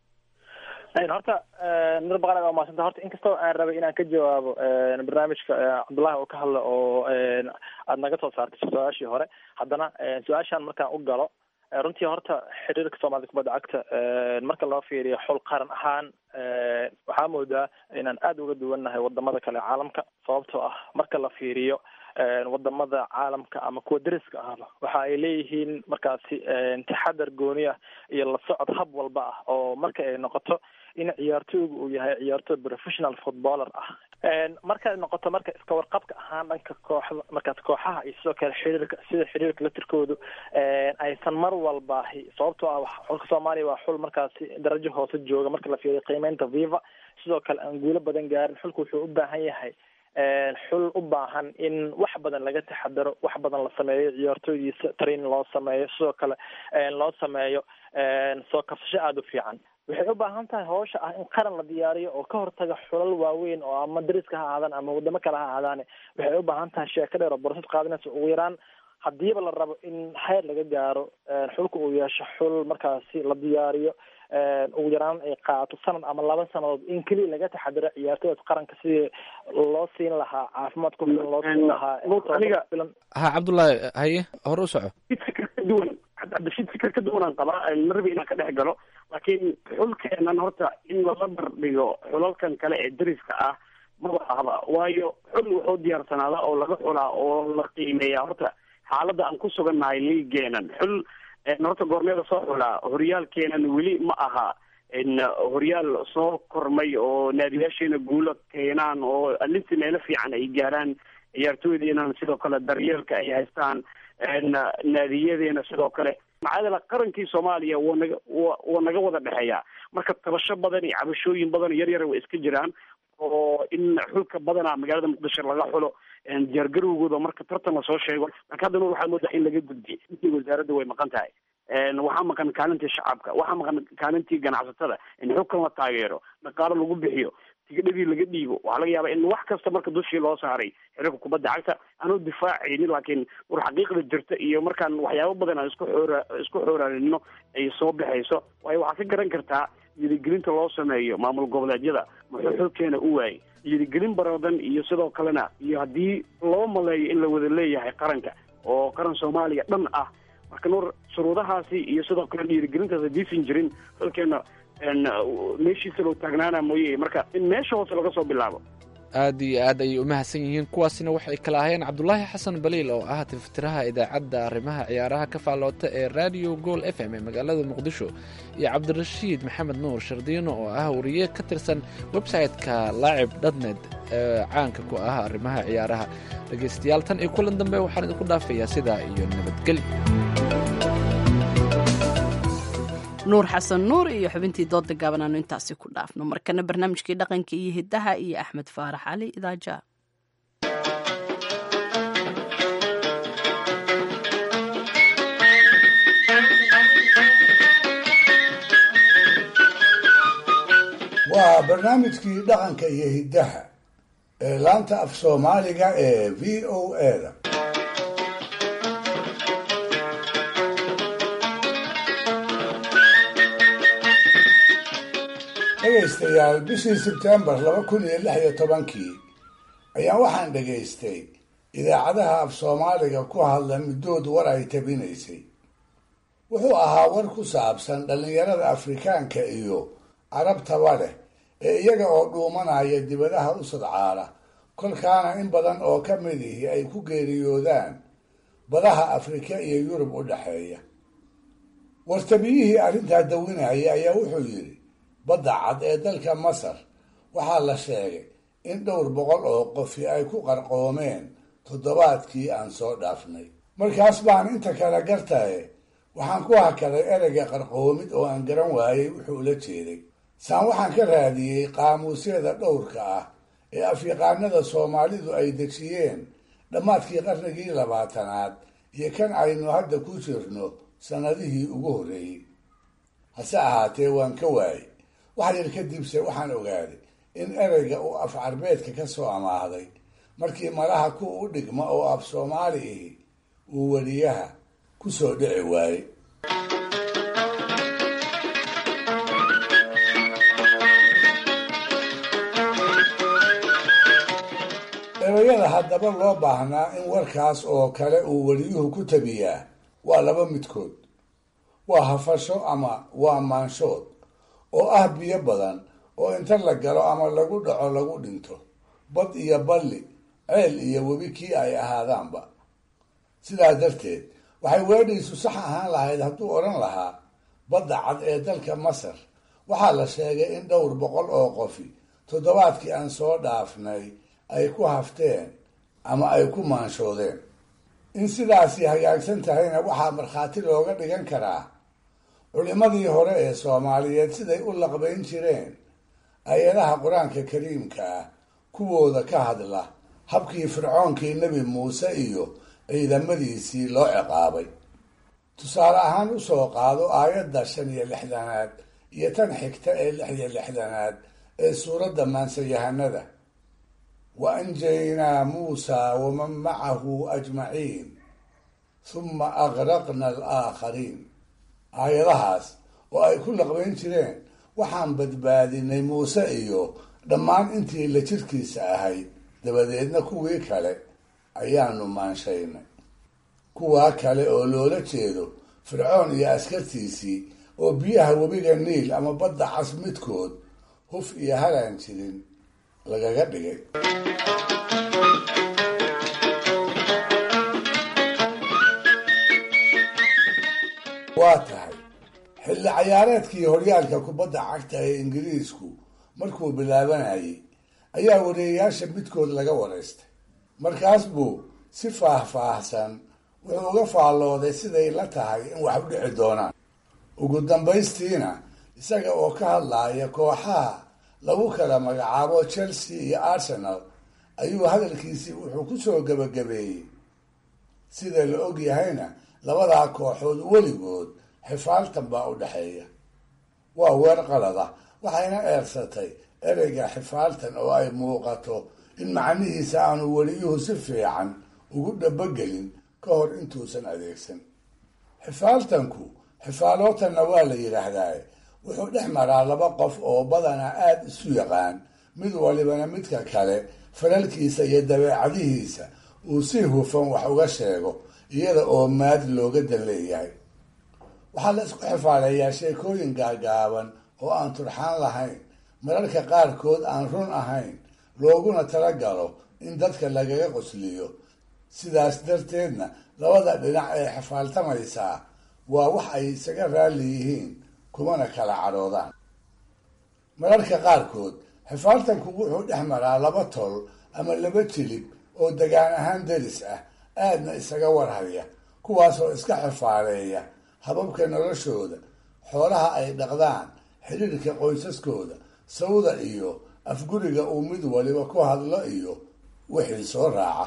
horta nur baqar waa maasanta horta inkastoo aan rabay inaan ka jawaabo barnaamijka cabdullahi oo ka hadla oo aada naga soo saartay su-aashii hore haddana su-aashaan markaan u galo runtii horta xiriirka soomaalida kubadda cagta marka loo fiiriyo xul qaran ahaan waxaa moodaa inaan aada uga duwannahay wadamada kale caalamka sababtoo ah marka la fiiriyo wadamada caalamka ama kuwa deriska ahba waxa ay leeyihiin markaasi taxadar gooni ah iyo la socod hab walba ah oo marka ay noqoto in ciyaartooygu uu yahay ciyaartooy professional footballer ah markay noqoto marka iska warqabka ahaan dhanka kooxda markaas kooxaha iyo sidoo kale xiriirka sida xiriirka latirkoodu aysan mar walba sababtoo ah xulka soomaaliya waa xul markaasi darajo hoose jooga marka la fiiriyo qiimeynta viva sidoo kale aan guulo badan gaarin xulku wuxuu u baahan yahay xul u baahan in wax badan laga taxadaro wax badan la sameeyo ciyaartooydiisa training loo sameeyo sidoo kale loo sameeyo soo kabsasho aada u fiican waxay u baahan tahay hawsha ah in qaran la diyaariyo oo ka hortaga xulal waaweyn oo ama dariska ha ahaadaan ama wadamo kale ha ahaadaane waxay u baahan tahay sheeko dheer oo borosad qaadanaysa ugu yaraan hadiiba la rabo in xeer laga gaaro xulka uu yeesho xul markaasi la diyaariyo ugu yaraan ay qaato sanad ama laba sanadood in keliya laga taxadiro ciyaartooyda qaranka sidii loo siin lahaa caafimaad ku filan loo siin lahaa ha cabdullaahi haye hore u soco kaduwan cabdishid fikir ka duwanaan qabaa marbi inaan ka dhex galo laakiin xulkeenan horta in lala bardhigo xulalkan kale ee dariska ah maba ahba waayo xul wuxuu diyaarsanaada oo laga xulaa oo la qiimeeya horta xaaladda aan ku sugannahay liigeenan xul horta goormeeda soo xulaa horyaalkeenan weli ma aha horyaal soo kormay oo naadiyaasheena guulo keenaan oo alinti meelo fiican ay gaaraan ciyaartooydeenan sidoo kale daryeelka ay haystaan naadiyadeena sidoo kale macadala qarankii soomaaliya waa naga wa waa naga wada dhexeeya marka tabasho badan iyo cabashooyin badan yar yar way iska jiraan oo in xulka badana magaalada muqdisho laga xulo diyaargarowgooda marka tartan lasoo sheego laakiin haddana waxaa moodaa in laga gudbiy intii wasaaradda way maqan tahay waxaa maqan kaalintii shacabka waxaa maqan kaalintii ganacsatada in xulkan la taageero dhaqaalo lagu bixiyo tigidhadii laga dhiibo waxaa laga yaabaa in wax kasta marka dushii loo saaray xiriirka kubadda cagta anuu difaacaynin laakiin war xaqiiqda jirta iyo markaan waxyaabo badan aan isku xoora isku xooraaninno ay soo baxayso waayo waxaa ka garan kartaa yirigelinta loo sameeyo maamul goboleedyada muxuu xulkeena u waayay yirigelin baradan iyo sidoo kalena iyo haddii loo maleeyo in la wada leeyahay qaranka oo qaran soomaaliya dhan ah marka nuur shuruudahaasi iyo sidoo kale dhiirigelintaas hadiisan jirin xulkeena meeshiisa loo taagnaana mooye marka in meesha hoose laga soo bilaabo aad iyo aad ayay u mahadsan yihiin kuwaasina waxay kala ahayeen cabdulaahi xasan baliil oo ah tirftiraha idaacadda arrimaha ciyaaraha ka faalloota ee radio gool f m ee magaalada muqdisho iyo cabdirashiid maxamed nuur shardiino oo ah wariye ka tirsan website-ka laacib dhatnet ee caanka ku ah arrimaha ciyaaraha dhegaystayaal tan iyo kulan dambe waxaan idinku dhaafayaa sidaa iyo nabadgelyo nuur xasan nuur iyo xubintii dooda gaaban aanu intaasi ku dhaafno markana barnaamijkii dhaqanka iyo hidaha iyo axmed faarax cali idaaja waa barnaamijkii dhaqanka iyo hiddaha ee laanta af soomaaliga ee v o a-da dhegaystayaal bishii sebtembar laba kun iyo lix iyo tobankii ayaa waxaan dhegaystay idaacadaha af soomaaliga ku hadla middood war ay tabinaysay wuxuu ahaa war ku saabsan dhallinyarada afrikaanka iyo carabtaba leh ee iyaga oo dhuumanaya dibadaha u sadcaala kolkaana in badan oo ka mid ihi ay ku geeriyoodaan badaha afrika iyo yurub u dhexeeya wartabiyihii arrintaa dawinaya ayaa wuxuu yidhi badda cad ee dalka masar waxaa la sheegay in dhowr boqol oo qofi ay ku qarqoomeen toddobaadkii aan soo dhaafnay markaas baan inta kale gartaye waxaan ku hakaday ereyga qarqoomid oo aan garan waayey wuxuu la jeeday saan waxaan ka raadiyey qaamuusyada dhowrka ah ee afyaqaanada soomaalidu ay dejiyeen dhammaadkii qarnigii labaatanaad iyo kan aynu hadda ku jirno sannadihii ugu horreeyey hase ahaatee waan ka waayey wax yar kadibse waxaan ogaaday in ereyga uu af carbeedka ka soo amaahday markii malaha ku u dhigma oo af soomaali ihi uu weliyaha ku soo dhici waayey ereyada haddaba loo baahnaa in warkaas oo kale uu weliyuhu ku tabiyaa waa laba midkood waa hafasho ama waa maanshood oo ah biyo badan oo inta la galo ama lagu dhaco lagu dhinto bad iyo balli ceel iyo webi kii ay ahaadaanba sidaas darteed waxay weedhiisu sax ahaan lahayd hadduu odhan lahaa badda cad ee dalka masar waxaa la sheegay in dhowr boqol oo qofi toddobaadkii aan soo dhaafnay ay ku hafteen ama ay ku maanshoodeen in sidaasi hagaagsan tahayna waxaa markhaati looga dhigan karaa culimmadii hore ee soomaaliyeed siday u laqbayn jireen ayadaha qur-aanka kariimka ah kuwooda ka hadla habkii fircoonkii nebi muuse iyo ciidamadiisii loo ciqaabay tusaale ahaan usoo qaado aayadda shan iyo lixdanaad iyo tan xigta ee lix iyo lixdanaad ee suuradda maansayahanada wa anjaynaa muusaa waman macahu ajmaciin huma agraqna alaakhariin aayadahaas oo ay ku laqbayn jireen waxaan badbaadinay muuse iyo dhammaan intii la jirkiisa ahayd dabadeedna kuwii kale ayaanu maanshaynay kuwaa kale oo loola jeedo fircoon iyo askartiisii oo biyaha webiga niil ama badda cas midkood huf iyo halaan jirin lagaga dhigay waa tahay xilli cayaareedkii horyaalka kubadda cagta ee ingiriisku markuu bilaabanayay ayaa wareeyayaasha midkood laga waraystay markaas buu si faah-faahsan wuxuu uga faallooday siday la tahay in wax u dhici doonaan ugu dambaystiina isaga oo ka hadlaaya kooxaha lagu kala magacaabo chelsea iyo arsenal ayuu hadalkiisii wuxuu ku soo gebagabeeyey sida la og yahayna labadaa kooxood weligood xifaaltan baa u dhexeeya waa weer qalada waxayna eersatay ereyga xifaaltan oo ay muuqato in macnihiisa aanu weliyuhu si fiican ugu dhabogelin ka hor intuusan adeegsan xifaaltanku xifaalootanna waa la yidhaahdaa wuxuu dhex maraa laba qof oo badanaa aada isu yaqaan mid walibana midka kale falalkiisa iyo dabeecadihiisa uu si hufan wax uga sheego iyada oo maad looga dan leeyahay waxaa la isku xifaaleeyaa sheekooyin gaagaaban oo aan turxaan lahayn mararka qaarkood aan run ahayn looguna talagalo in dadka lagaga qosliyo sidaas darteedna labada dhinac ee xifaaltamaysaa waa wax ay isaga raalli yihiin kumana kala cadhoodaan mararka qaarkood xifaaltanku wuxuu dhex maraa laba tol ama laba jilib oo degaan ahaan deris ah aadna isaga warhaya kuwaasoo iska xifaaleeya hababka noloshooda xoolaha ay dhaqdaan xidhiirka qoysaskooda sawda iyo afguriga uu mid waliba ku hadlo iyo wixii soo raaca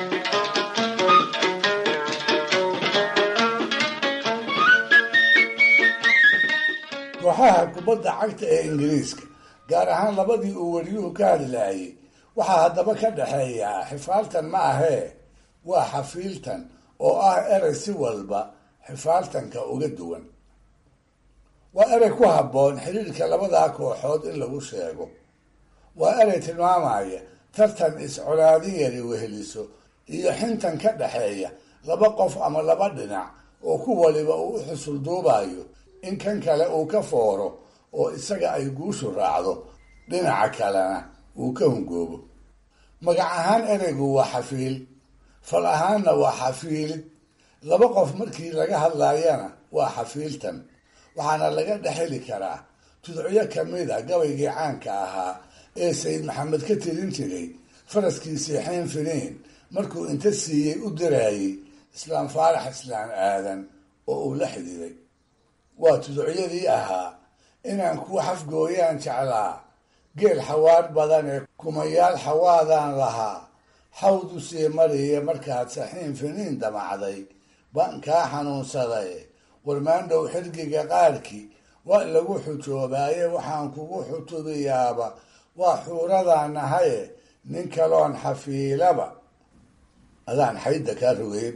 kooxaha kubadda cagta ee ingiriiska gaar ahaan labadii uu weliyuhu ka hadlaayay waxaa haddaba ka dhexeeyaa xifaaltan ma ahee waa xafiiltan oo ah erey si walba xifaaltanka uga duwan waa erey ku habboon xiriirka labadaa kooxood in lagu sheego waa erey tilmaamaya tartan is-colaadin yari weheliso iyo xintan ka dhexeeya laba qof ama laba dhinac oo ku waliba uu u xusul duubayo in kan kale uu ka fooro oo isaga ay guushu raacdo dhinaca kalena uu ka hungoobo magac ahaan ereygu waa xafiil fal ahaanna waa xafiilid laba qof markii laga hadlaayana waa xafiiltan waxaana laga dhexeli karaa tudcyo kamid a gabaygii caanka ahaa ee sayid maxamed ka tirin jiray faraskiisii xeen finiin markuu inta siiyey u diraayey islaam faarax islaan aadan oo uu la xididay waa tudcyadii ahaa inaan kuu xafgooyaan jeclaa geel xawaar badan ee kumayaal xawaadaan lahaa xawdu sii mariya markaad saxiin finiin damacday baan kaa xanuunsaday warmaandhow xirgiga qaarkii waa lagu xujoobaaye waxaan kugu xutubiyaaba waa xuuradaan nahaye nin kaloon xafiilaba adaan xaydda kaa rogeen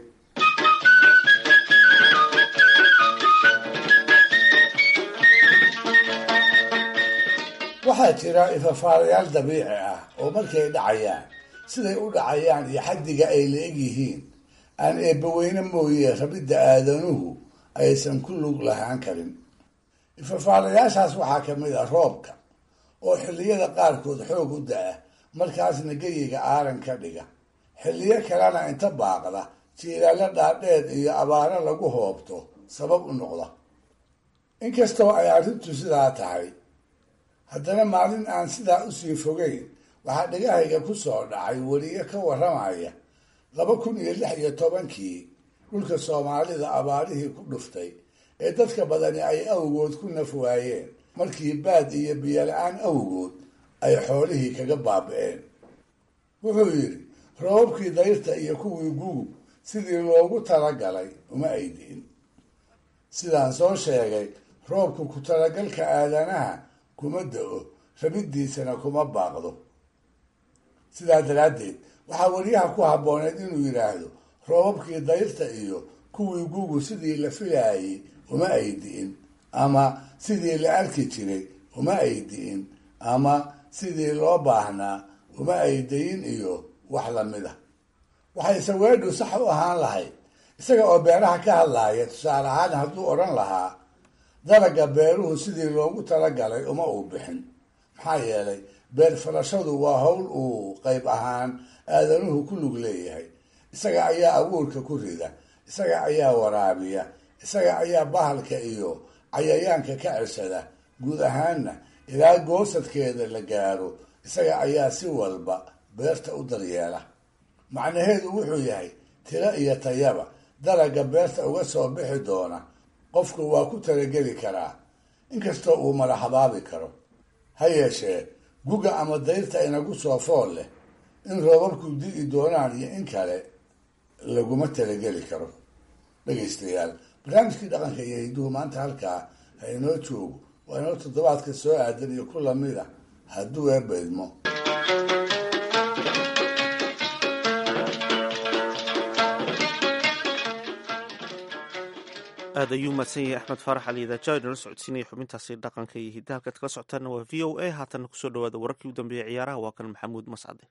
waxaa jira ifafaalayaal dabiici ah oo markay dhacayaan siday u dhacayaan iyo xaddiga ay la-eg yihiin aan eebbaweyne mooye rabidda aadanuhu aysan ku lug lahaan karin ifafaalayaashaas waxaa kamid ah roobka oo xilliyada qaarkood xoog u da-a markaasna geyiga aaran ka dhiga xilliyo kalena inta baaqda jiilaalo dhaadheed iyo abaaro lagu hoobto sabab u noqda inkastoo ay arrintu sidaa tahay haddana maalin aan sidaa usii fogeyn waxaa dhagahayga ku soo dhacay weliye ka warramaya laba kun iyo lix iyo tobankii dhulka soomaalida abaarihii ku dhuftay ee dadka badani ay awgood ku naf waayeen markii baad iyo biyola-aan awgood ay xoolihii kaga baabi'een wuxuu yidhi roobabkii dayrta iyo kuwii gugub sidii loogu talagalay uma aydiin sidaan soo sheegay roobku ku talagalka aadanaha kuma da-o rabiddiisana kuma baaqdo sidaa daraaddeed waxaa weliyaha ku habbooneed inuu yidhaahdo roobabkii dayrta iyo kuwii gugu sidii la filaayay uma aydi'in ama sidii la arki jiray uma aydi'in ama sidii loo baahnaa uma aydayin iyo wax lamid ah waxay saweedhu sax u ahaan lahayd isaga oo beeraha ka hadlaaya tusaale ahaan hadduu odhan lahaa dalaga beeruhu sidii loogu talagalay uma uu bixin maxaa yeelay beer falashadu waa howl uu qayb ahaan aadanuhu ku lug leeyahay isaga ayaa abuurka ku rida isaga ayaa waraabiya isaga ayaa bahalka iyo cayayaanka ka ceshada guud ahaanna ilaa goosadkeeda la gaaro isaga ayaa si walba beerta u daryeela macnaheedu wuxuu yahay tiro iyo tayaba dalaga beerta uga soo bixi doona qofku waa ku talageli karaa inkastoo uu madaxabaabi karo ha yeeshee guga ama dayrta inagu soo fool leh in roobabku di'i doonaan iyo in kale laguma talageli karo dhegaystayaal barnaamijkii dhaqanka iyo hidduhu maanta halkaa ha inoo joogo waa inoo toddobaadka soo aadan iyo ku lamid a hadduu eebaydmo aad ayuu mahadsan yahay axmed faarax ali idaaja inala socodsiinaya xubintaasi dhaqanka iyo hidda halkaad kala socotaana waa v o a haatana kusoo dhawaada wararkii u dambeeyey ciyaaraha waa kan maxamuud mascade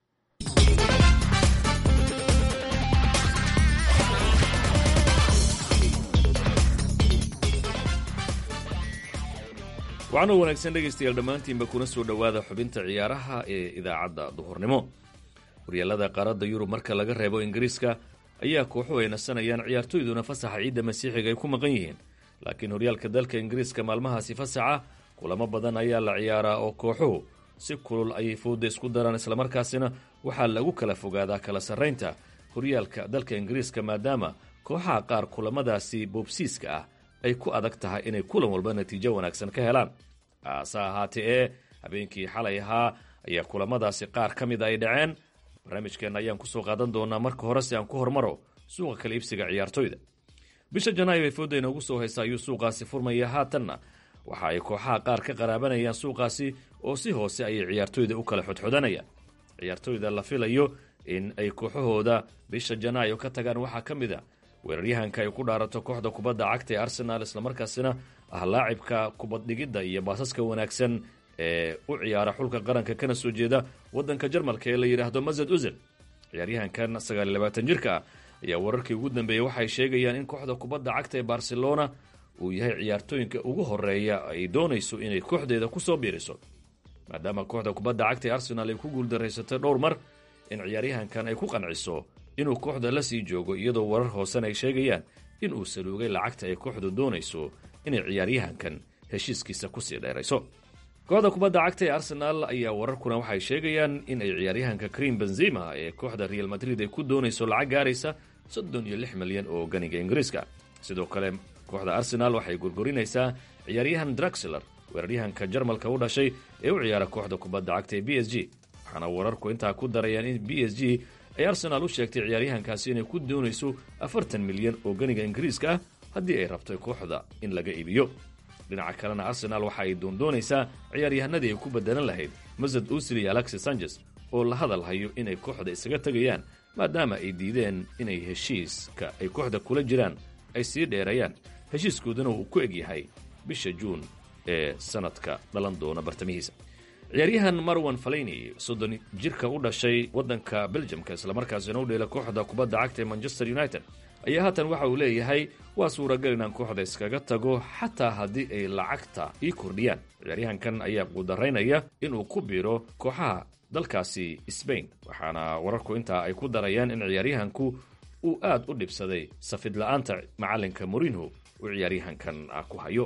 waxaana wanaagsan dhegaystayaal dhammaantiinba kuna soo dhowaada xubinta ciyaaraha ee idaacadda duhurnimo horyaalada qaaradda yurub marka laga reebo ingiriiska ayaa kooxuhu ay nasanayaan ciyaartoyduna fasaxa ciidda masiixiga ay ku maqan yihiin laakiin horyaalka dalka ingiriiska maalmahaasi fasaxa kulamo badan ayaa la ciyaaraa oo kooxuhu si kulul ayay fooda isku daraan islamarkaasina waxaa lagu kala fogaadaa kala sarraynta horyaalka dalka ingiriiska maadaama kooxaha qaar kulamadaasi boobsiiska ah ay ku adag tahay inay kulan walba natiijo wanaagsan ka helaan haase ahaatee ee habeenkii xalay ahaa ayaa kulamadaasi qaar ka mida ay dhaceen barnaamijkeenna ayaan kusoo qaadan doonaa marka hore si aan ku hormaro suuqa kala iibsiga ciyaartoyda bisha janaayo ee fooda inoogu soo haysa ayuu suuqaasi furmaya haatanna waxa ay kooxaha qaar ka qaraabanayaan suuqaasi oo si hoose ayay ciyaartoyda u kala xodxodanayaan ciyaartoyda la filayo in ay kooxahooda bisha janaayo ka tagaan waxaa ka mid a weeraryahanka ay ku dhaarato kooxda kubadda cagta ee arsenaal islamarkaasina ah laacibka kubaddhigidda iyo baasaska wanaagsan ee u ciyaara xulka qaranka kana soo jeeda waddanka jarmalka ee la yidhaahdo mazad uzil ciyaaryahankan sagaal iyo labaatan jirka ah ayaa wararkii ugu dambeeyey waxay sheegayaan in kooxda kubadda cagta ee barcelona uu yahay ciyaartooyinka ugu horeeya ay doonayso inay kooxdeeda kusoo biiriso maadaama kooxda kubadda cagta ee arsenaal ay ku guuldarraysatay dhowr mar in ciyaaryahankan ay ku qanciso inuu kooxda la sii joogo iyadoo warar hoosena ay sheegayaan in uu saluugay lacagta ay kooxdu doonayso inay ciyaaryahankan heshiiskiisa kusii dheerayso kooxda kubadda cagta ee arsenaal ayaa wararkuna waxay sheegayaan in ay ciyaaryahanka krim benzima ee kooxda real madrid ay ku doonayso lacag gaaraysa soddon iyo lix milyan oo ganiga ingiriiska sidoo kale kooxda arsenaal waxay gurgurinaysaa ciyaaryahan draxler weeraryahanka jarmalka u dhashay ee u ciyaara kooxda kubadda cagta ee b s g waxaana wararku intaa ku darayaan in b s g ay arsenaal u sheegtay ciyaaryahankaasi inay ku doonayso afartan milyan oo ganiga ingiriiska ah haddii ay rabto kooxda in laga iibiyo dhinaca kalena arsenaal waxa ay doondoonaysaa ciyaaryahanadii ay ku bedelan lahayd masad usil iyo alexis sanchez oo la hadal hayo inay kooxda isaga tegayaan maadaama ay diideen inay heshiiska ay kooxda kula jiraan ay sii dheerayaan heshiiskooduna uu ku egyahay bisha juun ee sanadka dhalan doona bartamihiisa ciyaaryahan marwan falayni soddon jirka u dhashay waddanka beljamka islamarkaasina u dheela kooxda kubadda cagta ee manchester united ayaa haatan waxa uu leeyahay waa suuragal inaan kooxda iskaga tago xataa haddii ay lacagta ii kordhiyaan ciyaaryahankan ayaa quudaraynaya inuu ku biiro kooxaha dalkaasi sbain waxaana wararku intaa ay ku darayaan in ciyaaryahanku uu aad u dhibsaday safid la-aanta macalinka morinho uu ciyaaryahankan ku hayo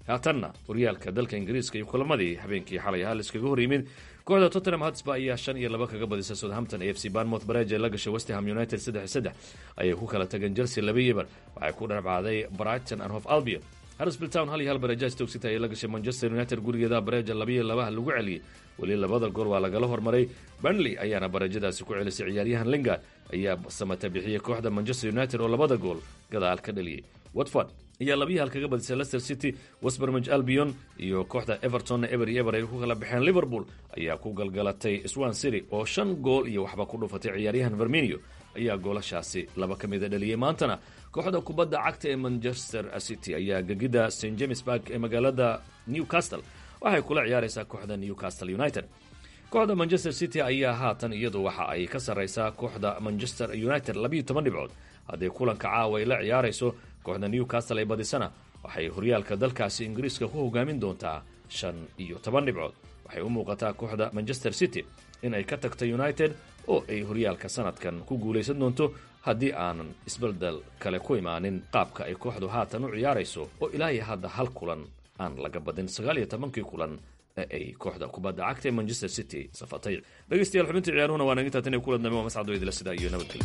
haatanna horyaalka dalka ingiriiska iyo kulamadii habeenkii xalay ahaa laiskaga hor yimid kooxda tottenham hotspur ayaa shan iyo laba kaga badisa southampton a f c barmouth bareej ee la gashay westham united saddex saddex ayay ku kala tageen chelsea laba yebar waxay ku dhabcaaday brighton and hof albion harrisville town hal iyo hal bareeja stoke city ayay la gashay manchester united gurigeeda bareeja labiyo labaha lagu celiyey weli labada gool waa lagala hormaray burnley ayaana bareejadaasi ku celisay ciyaaryahan lingard ayaa samata bixiyey kooxda manchester united oo labada gool gadaal ka dhaliyey watford ayaa labiyi hal kaga badisay leicester city westbermage albion iyo kooxda evertonna eber iyo eber ay ku kala baxeen liverpool ayaa ku galgalatay swan city oo shan gool iyo waxba ku dhufatay ciyaaryahan verminio ayaa goolashaasi laba ka mida dhaliyey maantana kooxda kubadda cagta ee manchester city ayaa gegida st james bark ee magaalada newcastle waxay kula ciyaaraysaa kooxda newcastle united kooxda manchester city ayaa haatan iyadu waxa ay ka sarraysaa kooxda manchester united labiiyo toban dhibcood haddii kulanka caawa ay la ciyaarayso kooxda newcastle ay badisana waxay horyaalka dalkaasi ingiriiska ku hogaamin doontaa shan iyo toban dhibcood waxay u muuqataa kooxda manchester city in ay ka tagto united oo ay horyaalka sanadkan ku guulaysan doonto haddii aanan isbeldel kale ku imaanin qaabka ay kooxdu haatan u ciyaarayso oo ilaa iyo hadda hal kulan aan laga badin sagaal iyo tobankii kulan ee ay kooxda kubadda cagta ee manchester city safatay dhegeystayaal xubintii ciyaaruhuna waa nagintaa tan iyo kulan dambe waa mascad weydila sidaa iyo nabadgelyo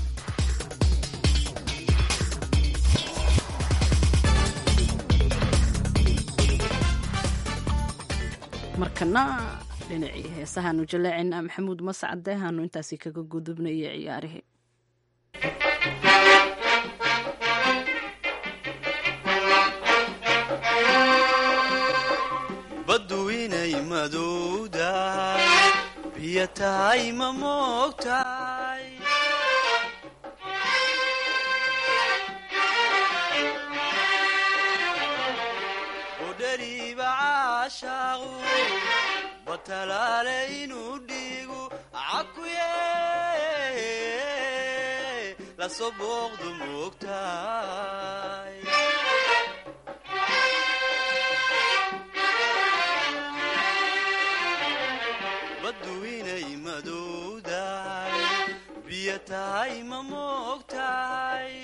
markana dhinacii heesahaanu jaleecina maxamuud mascade haanu intaasi kaga gudubnayo ciyaarihii baddu inay madowdahay biyo tahay ma moogtahay udhariiba caashaaqu batalaale inuu dhiigu cakuye lasoo booqdu moogtahay baddu inay madowdahay biyo tahay ma moogtahay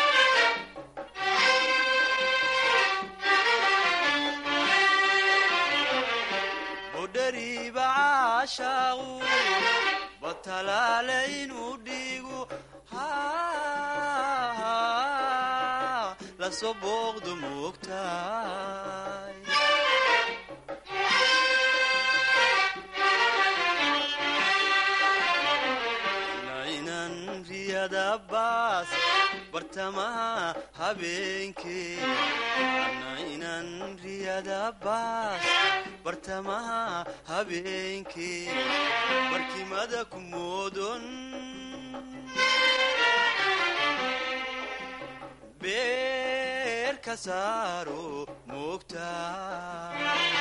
budhariiba caashaaqu batalaale inuu dhiigu lasoo booqdu moogtahay nainan riyadabaas bartamaha habeenkee nainan riyadabaas bartamaha habeenkee barkimada ku moodon beer ka saaro moogtaa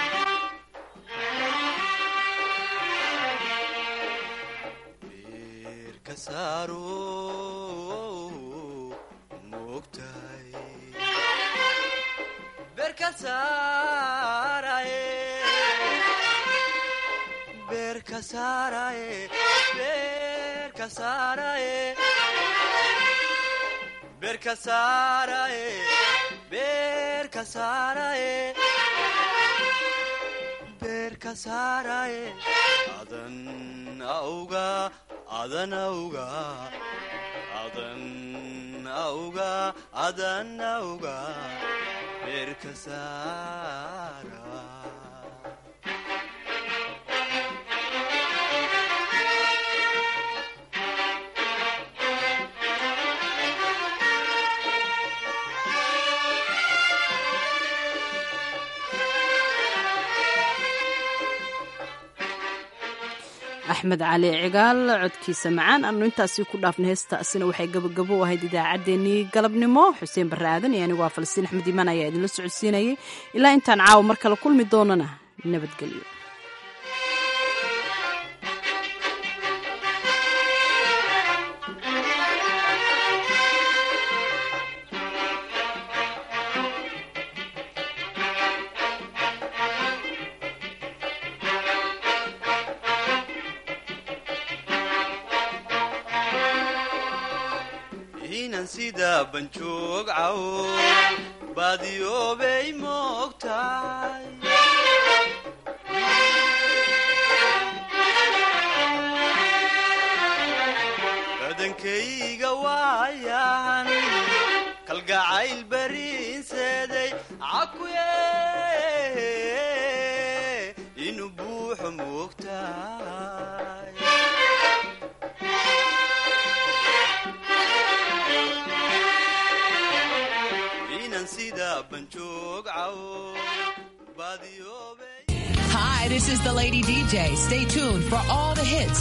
adan auga adan auga adan auga adan auga beerka saara axmed cali cigaal codkiisa macaan aanu intaasi ku dhaafna heestaasina waxay gabagabo u ahayd idaacaddeenii galabnimo xuseen barre aadan iyo anigu waa falastiin axmed iimaan ayaa idinla socodsiinayay ilaa intaan caawa mar kale kulmi doonana nabadgelyo inan sida banjoog cawo baadiyoobay moogtahay badankayga waayan kalgacayl bariinseeday cakuye inuu buuxo moogtahay inan sida banjoog cawo baadiyoobay Hi, this is the Lady DJ. Stay tuned for all the hits